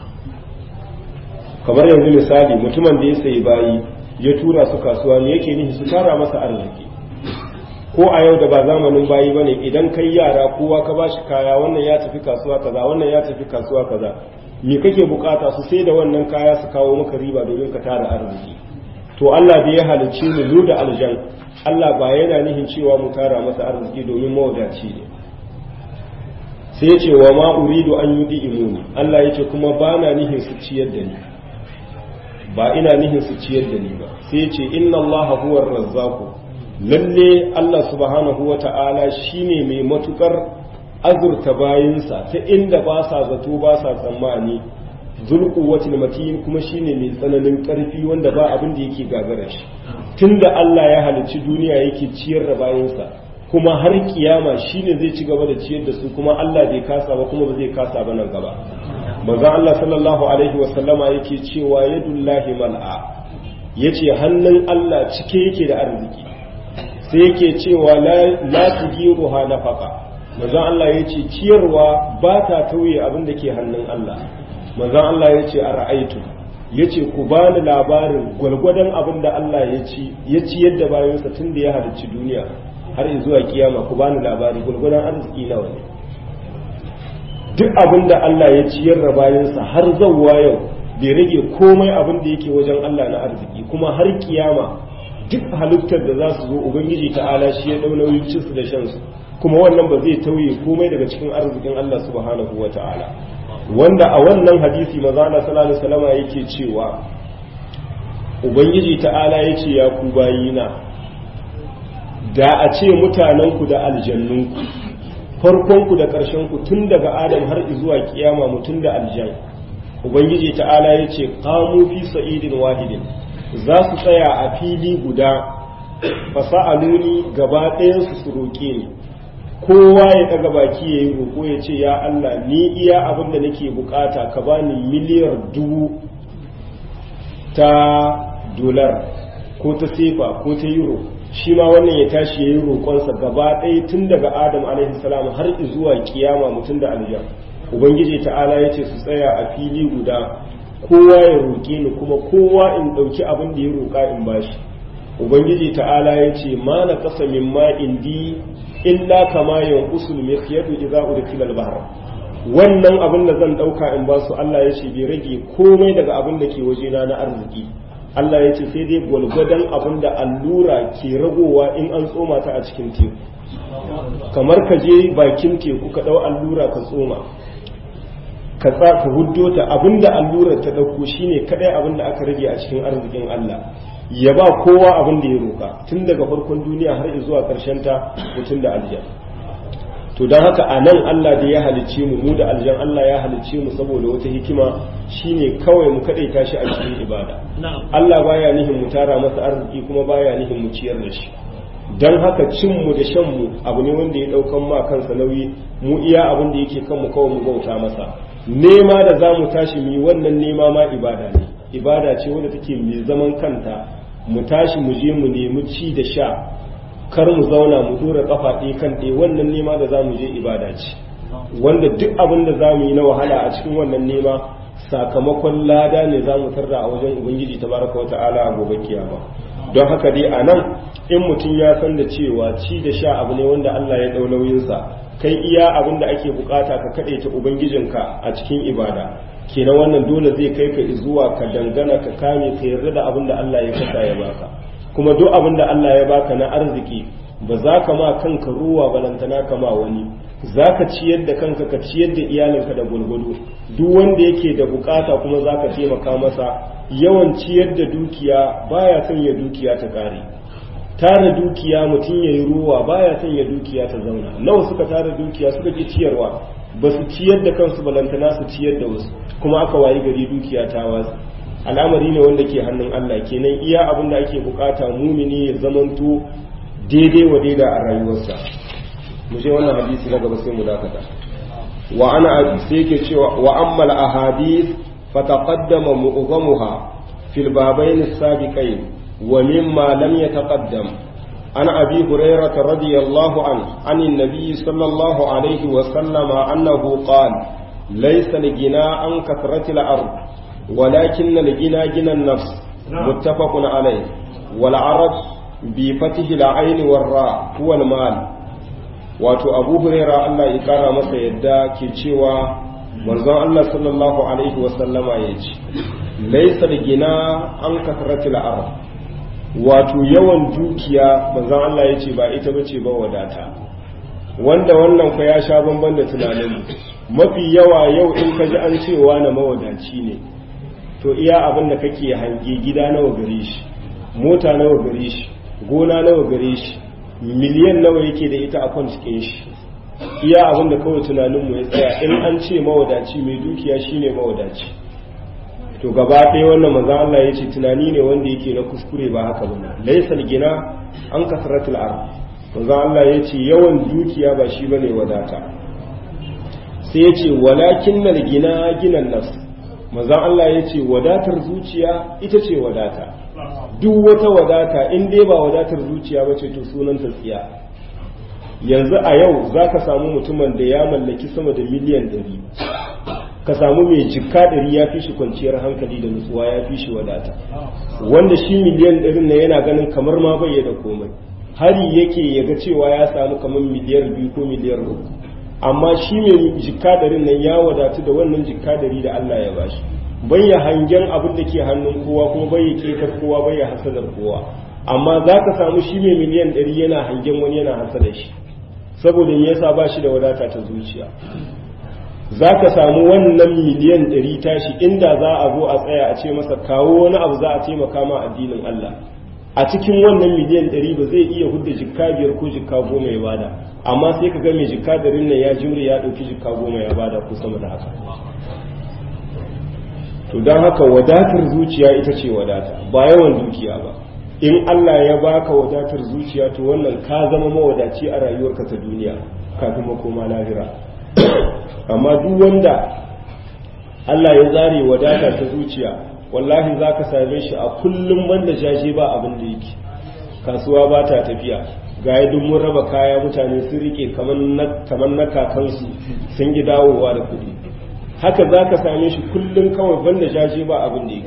kamar yanzu misali mutumin da ya sayi bayi ya tura su kasuwa ne yake nihi su tara masa arziki ko a yau da ba zamanin bayi ba ne idan kai yara kowa ka bashi kaya wannan ya tafi kasuwa kaza wannan ya tafi kasuwa kaza me kake bukata su sai da wannan kaya su kawo maka riba domin ka tara arziki to Allah da ya halicce mu mu da aljan Allah ba yana nihin cewa mu tara masa arziki domin mawadaci ne sai ya ce wa ma uridu an yudi imuni Allah ya ce kuma ba na nihin su ciyar da ni ba ina nihin su ciyar da ni ba sai ya ce inna Allah huwa razzaqu lalle Allah subhanahu wa ta'ala shine mai matukar azurta bayinsa ta inda ba sa zato ba sa tsammani zulquwatil matin kuma shine mai tsananin karfi wanda ba abin da yake gagara shi tunda Allah ya halicci duniya yake ciyar da bayinsa kuma har kiyama shine zai ci gaba da ciyar da su kuma Allah bai kasa ba kuma ba zai kasa ba nan gaba manzo Allah sallallahu alaihi wa sallama yake cewa yadullahi mal'a yace hannun Allah cike yake da arziki sai yake cewa la tugiruha nafaqa manzo Allah yace ciyarwa ba ta tauye abin da ke hannun Allah manzo Allah yace ara'aitu yace ku bani labarin gwalgwadon abin da Allah ya ci ya ci yadda bayansa tun da ya halicci duniya har zuwa kiyama ku bani labari gwalgwadon arziki nawa ne duk abin da Allah ya ciyar da bayansa har zawwa yau bai rage komai abin da yake wajen Allah na arziki kuma har kiyama duk halittar da za su zo ubangiji ta'ala shi ya dau nauyin cinsu da shansu kuma wannan ba zai tauye komai daga cikin arzikin Allah subhanahu wa ta'ala wanda a wannan hadisi maza Allah sallallahu alaihi wasallam yake cewa ubangiji ta'ala yace ya ku bayina da a ce mutanenku da aljannunku farkonku da ƙarshenku tun daga adam har zuwa kiyama mutum da aljan ubangiji ta'ala ya ce kamu fi sa'idin wahidin za su tsaya a fili guda fasa'aluni gaba ɗayansu su roƙe ni kowa ya ɗaga baki ya yi roƙo ya ce ya Allah ni iya abin da nake bukata ka bani miliyar dubu ta dolar ko ta sefa ko ta euro shi ma wannan ya tashi ya yi roƙonsa gaba ɗaya tun daga adam alaihi salam har zuwa kiyama mutum da aljan ubangiji ta'ala ya ce su tsaya a fili guda kowa ya roƙe ni kuma kowa in ɗauki abin da ya roƙa in bashi ubangiji ta'ala ya ce ma na kasa min ma indi illa kama yanqusul mikhyatu idza udkhila al-bahr wannan abin da zan dauka in ba su Allah ya ce bai rage komai daga abin da ke wajena na arziki Allah ya ce sai dai gwalgwadon abin da allura ke ragowa in an tsoma ta a cikin teku kamar ka je bakin teku ka dau allura ka tsoma ka ka huddo ta abin da allurar ta dauko shine kadai abin da aka rage a cikin arzikin Allah ya ba kowa abin da ya roka tun daga farkon duniya har zuwa karshen ta mutum da aljan to don haka a nan Allah da ya halicce mu mu da aljan Allah ya halicce mu saboda wata hikima shine kawai mu kaɗaita shi a cikin ibada Allah baya nihin mu tara masa arziki kuma baya nihin mu ciyar da shi don haka cin mu da shan mu abu ne wanda ya ɗaukan ma kansa nauyi mu iya abin da yake kan mu kawai mu bauta masa nema da za mu tashi mu yi wannan nema ma ibada ne ibada ce wadda take mai zaman kanta mu tashi mu je mu nemi ci da sha kar mu zauna mu dora kafa ɗaya kan ɗaya wannan nema da za mu je ibada ce wanda duk abin da za mu yi na wahala a cikin wannan nema sakamakon lada ne za mu tarda a wajen ubangiji tabaraka wa ta'ala a gobe kiyama don haka dai a nan in mutum ya san da cewa ci da sha abu ne wanda Allah ya ɗau nauyinsa kai iya abin da ake bukata ka kaɗaita ubangijinka a cikin ibada kenan wannan dole zai kai ka zuwa ka dangana ka kame ka yarda da abin da Allah ya kasa ya baka kuma duk abin da Allah ya baka na arziki ba za ka ma kanka ruwa balantana ka ma wani za ka ciyar da kanka ka ciyar da iyalinka da gulgudu duk wanda yake da bukata kuma za ka taimaka masa yawan ciyar da dukiya baya son ya dukiya ta kare tara dukiya mutum ya yi ruwa baya son ya dukiya ta zauna nawa suka tara dukiya suka ki ciyarwa ba su ciyar da kansu balantana su ciyar da wasu kuma aka wayi gari dukiya ta wasu al'amari ne wanda ke hannun Allah kenan iya abin da ake bukata mumini ya zamanto daidai wa daida a rayuwarsa mu je wannan hadisi na gaba sai mu dakata wa ana sai yake cewa wa ammal ahadith fataqaddama mu'zamuha fil babain as-sabiqain wa mimma lam yataqaddam عن أبي هريرة رضي الله عنه عن النبي صلى الله عليه وسلم أنه قال ليس الغنى عن كثرة الأرض ولكن الغنى غنى النفس متفق عليه والعرب بفتح العين والراء هو المال wato abu huraira Allah ya kara masa yadda ke cewa manzon Allah sallallahu alaihi wasallama ya ce laisa da gina an kasaratil arab wato yawan dukiya manzon Allah ya ce ba ita bace ba wadata wanda wannan fa ya sha bamban da tunanin mafi yawa yau in ka ji an cewa na mawadaci ne to iya abin da kake hange gida nawa gare shi mota nawa gare shi gona nawa gare shi miliyan nawa yake da ita a kwan cikin shi iya abin da kawai tunaninmu ya tsaya in an ce mawadaci mai dukiya shine mawadaci to gaba ɗaya wannan manzon Allah ya ce tunani ne wanda yake na kuskure ba haka ba laisal gina an kasratul ard manzon Allah ya ce yawan dukiya ba shi bane wadata sai ya ce walakin nal gina ginan nafs manzon Allah ya ce wadatar zuciya ita ce wadata duk wata wadata in dai ba wadatar zuciya ba ce to sunan ta tsiya yanzu a yau za ka samu mutumin da ya mallaki sama da miliyan ɗari ka samu mai jikka ɗari ya fi shi kwanciyar hankali da nutsuwa ya fi shi wadata wanda shi miliyan ɗarin na yana ganin kamar ma bai da komai hari yake ya ga cewa ya samu kamar miliyar biyu ko miliyar uku amma shi mai jikka ɗarin nan ya wadatu da wannan jikka ɗari da Allah ya bashi bayya hangen abin da ke hannun kowa kuma bayya ketar kowa bayya hasadar kowa amma za ka samu shi mai miliyan ɗari yana hangen wani yana hasada shi saboda me yasa ba shi da wadata ta zuciya za ka samu wannan miliyan ɗari tashi inda za a zo a tsaya a ce masa kawo wani abu za a taimaka ma addinin Allah a cikin wannan miliyan ɗari ba zai iya hudda jikka biyar ko jikka goma ya bada amma sai ka ga mai jikka ɗarin nan ya jimre ya ɗauki jikka goma ya bada ko sama da haka to don haka wadatar zuciya ita ce wadata ba yawan dukiya ba in Allah ya baka wadatar zuciya to wannan ka zama mawadaci a rayuwarka ta duniya kafin makoma lahira amma duk wanda Allah ya zare wadata ta zuciya wallahi za ka same shi a kullum banda jaje ba abin da yake kasuwa ba ta tafiya ga yi mun raba kaya mutane sun rike kamar na kakansu sun gi dawowa da kuɗi haka za ka same shi kullum kawai banda jaje ba abin da yake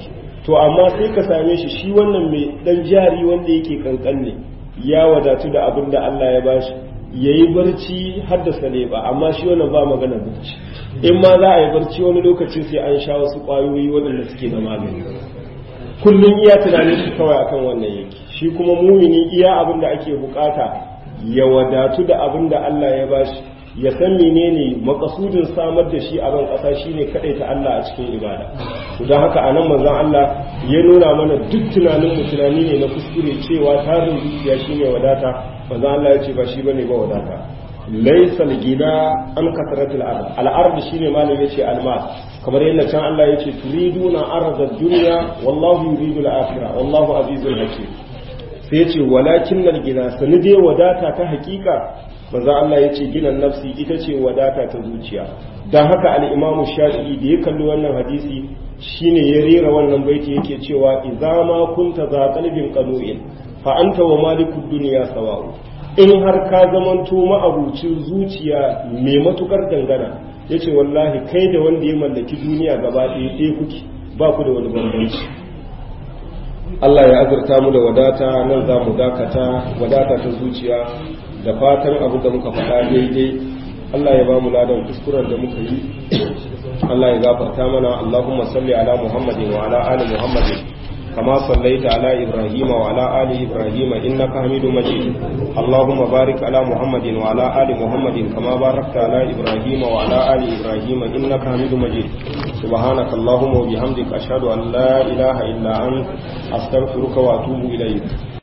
to amma sai ka same shi shi wannan mai dan jari wanda yake kankan ne ya wadatu da abin da Allah ya bashi yayi barci haddasa ne ba amma shi wannan ba magana barci in ma za a yi barci wani lokaci sai an sha wasu kwayoyi waɗanda suke da magani kullum iya tunanin shi kawai akan wannan yake shi kuma mumini iya abin da ake bukata ya wadatu da abin da Allah ya bashi ya san menene makasudin samar da shi a ban kasa shine kadai ta Allah a cikin ibada to don haka anan manzon Allah ya nuna mana duk tunanin mu tunani ne na kuskure cewa tarin zuciya shine wadata manzon Allah ya ce ba shi bane ba wadata laysa gina an kasratul ard al ard shine malam yace al mal kamar yadda can Allah yace turiduna arda dunya wallahu yuridu al akhirah wallahu azizul hakim sai yace walakin al gina sani dai wadata ta hakika manzo Allah ya ce ginan nafsi ita ce wadata ta zuciya don haka al'imamu shafi'i da ya kalli wannan hadisi shine ya rera wannan baiti yake cewa idza ma kunta za qalbin qanu'in fa anta wa malikud dunya sawa'u in har ka zamanto ma'abucin zuciya mai matukar dangana yace wallahi kai da wanda ya mallaki duniya gaba ɗaya ɗaya kuke ba ku da wani bambanci Allah ya azurta mu da wadata nan za mu dakata wadata ta zuciya da fatan abu da muka faɗa daidai Allah ya ba mu ladan kuskuren da muka yi Allah ya gafarta mana Allahumma salli ala Muhammadin wa ala ali Muhammadin kama sallaita ala Ibrahim wa ala ali Ibrahim innaka Hamidum Majid Allahumma barik ala Muhammadin wa ala ali Muhammadin kama barakta ala Ibrahim wa ala ali Ibrahim innaka Hamidum Majid سبحانك اللهم وبحمدك أشهد أن لا إله إلا أنت أستغفرك وأتوب إليك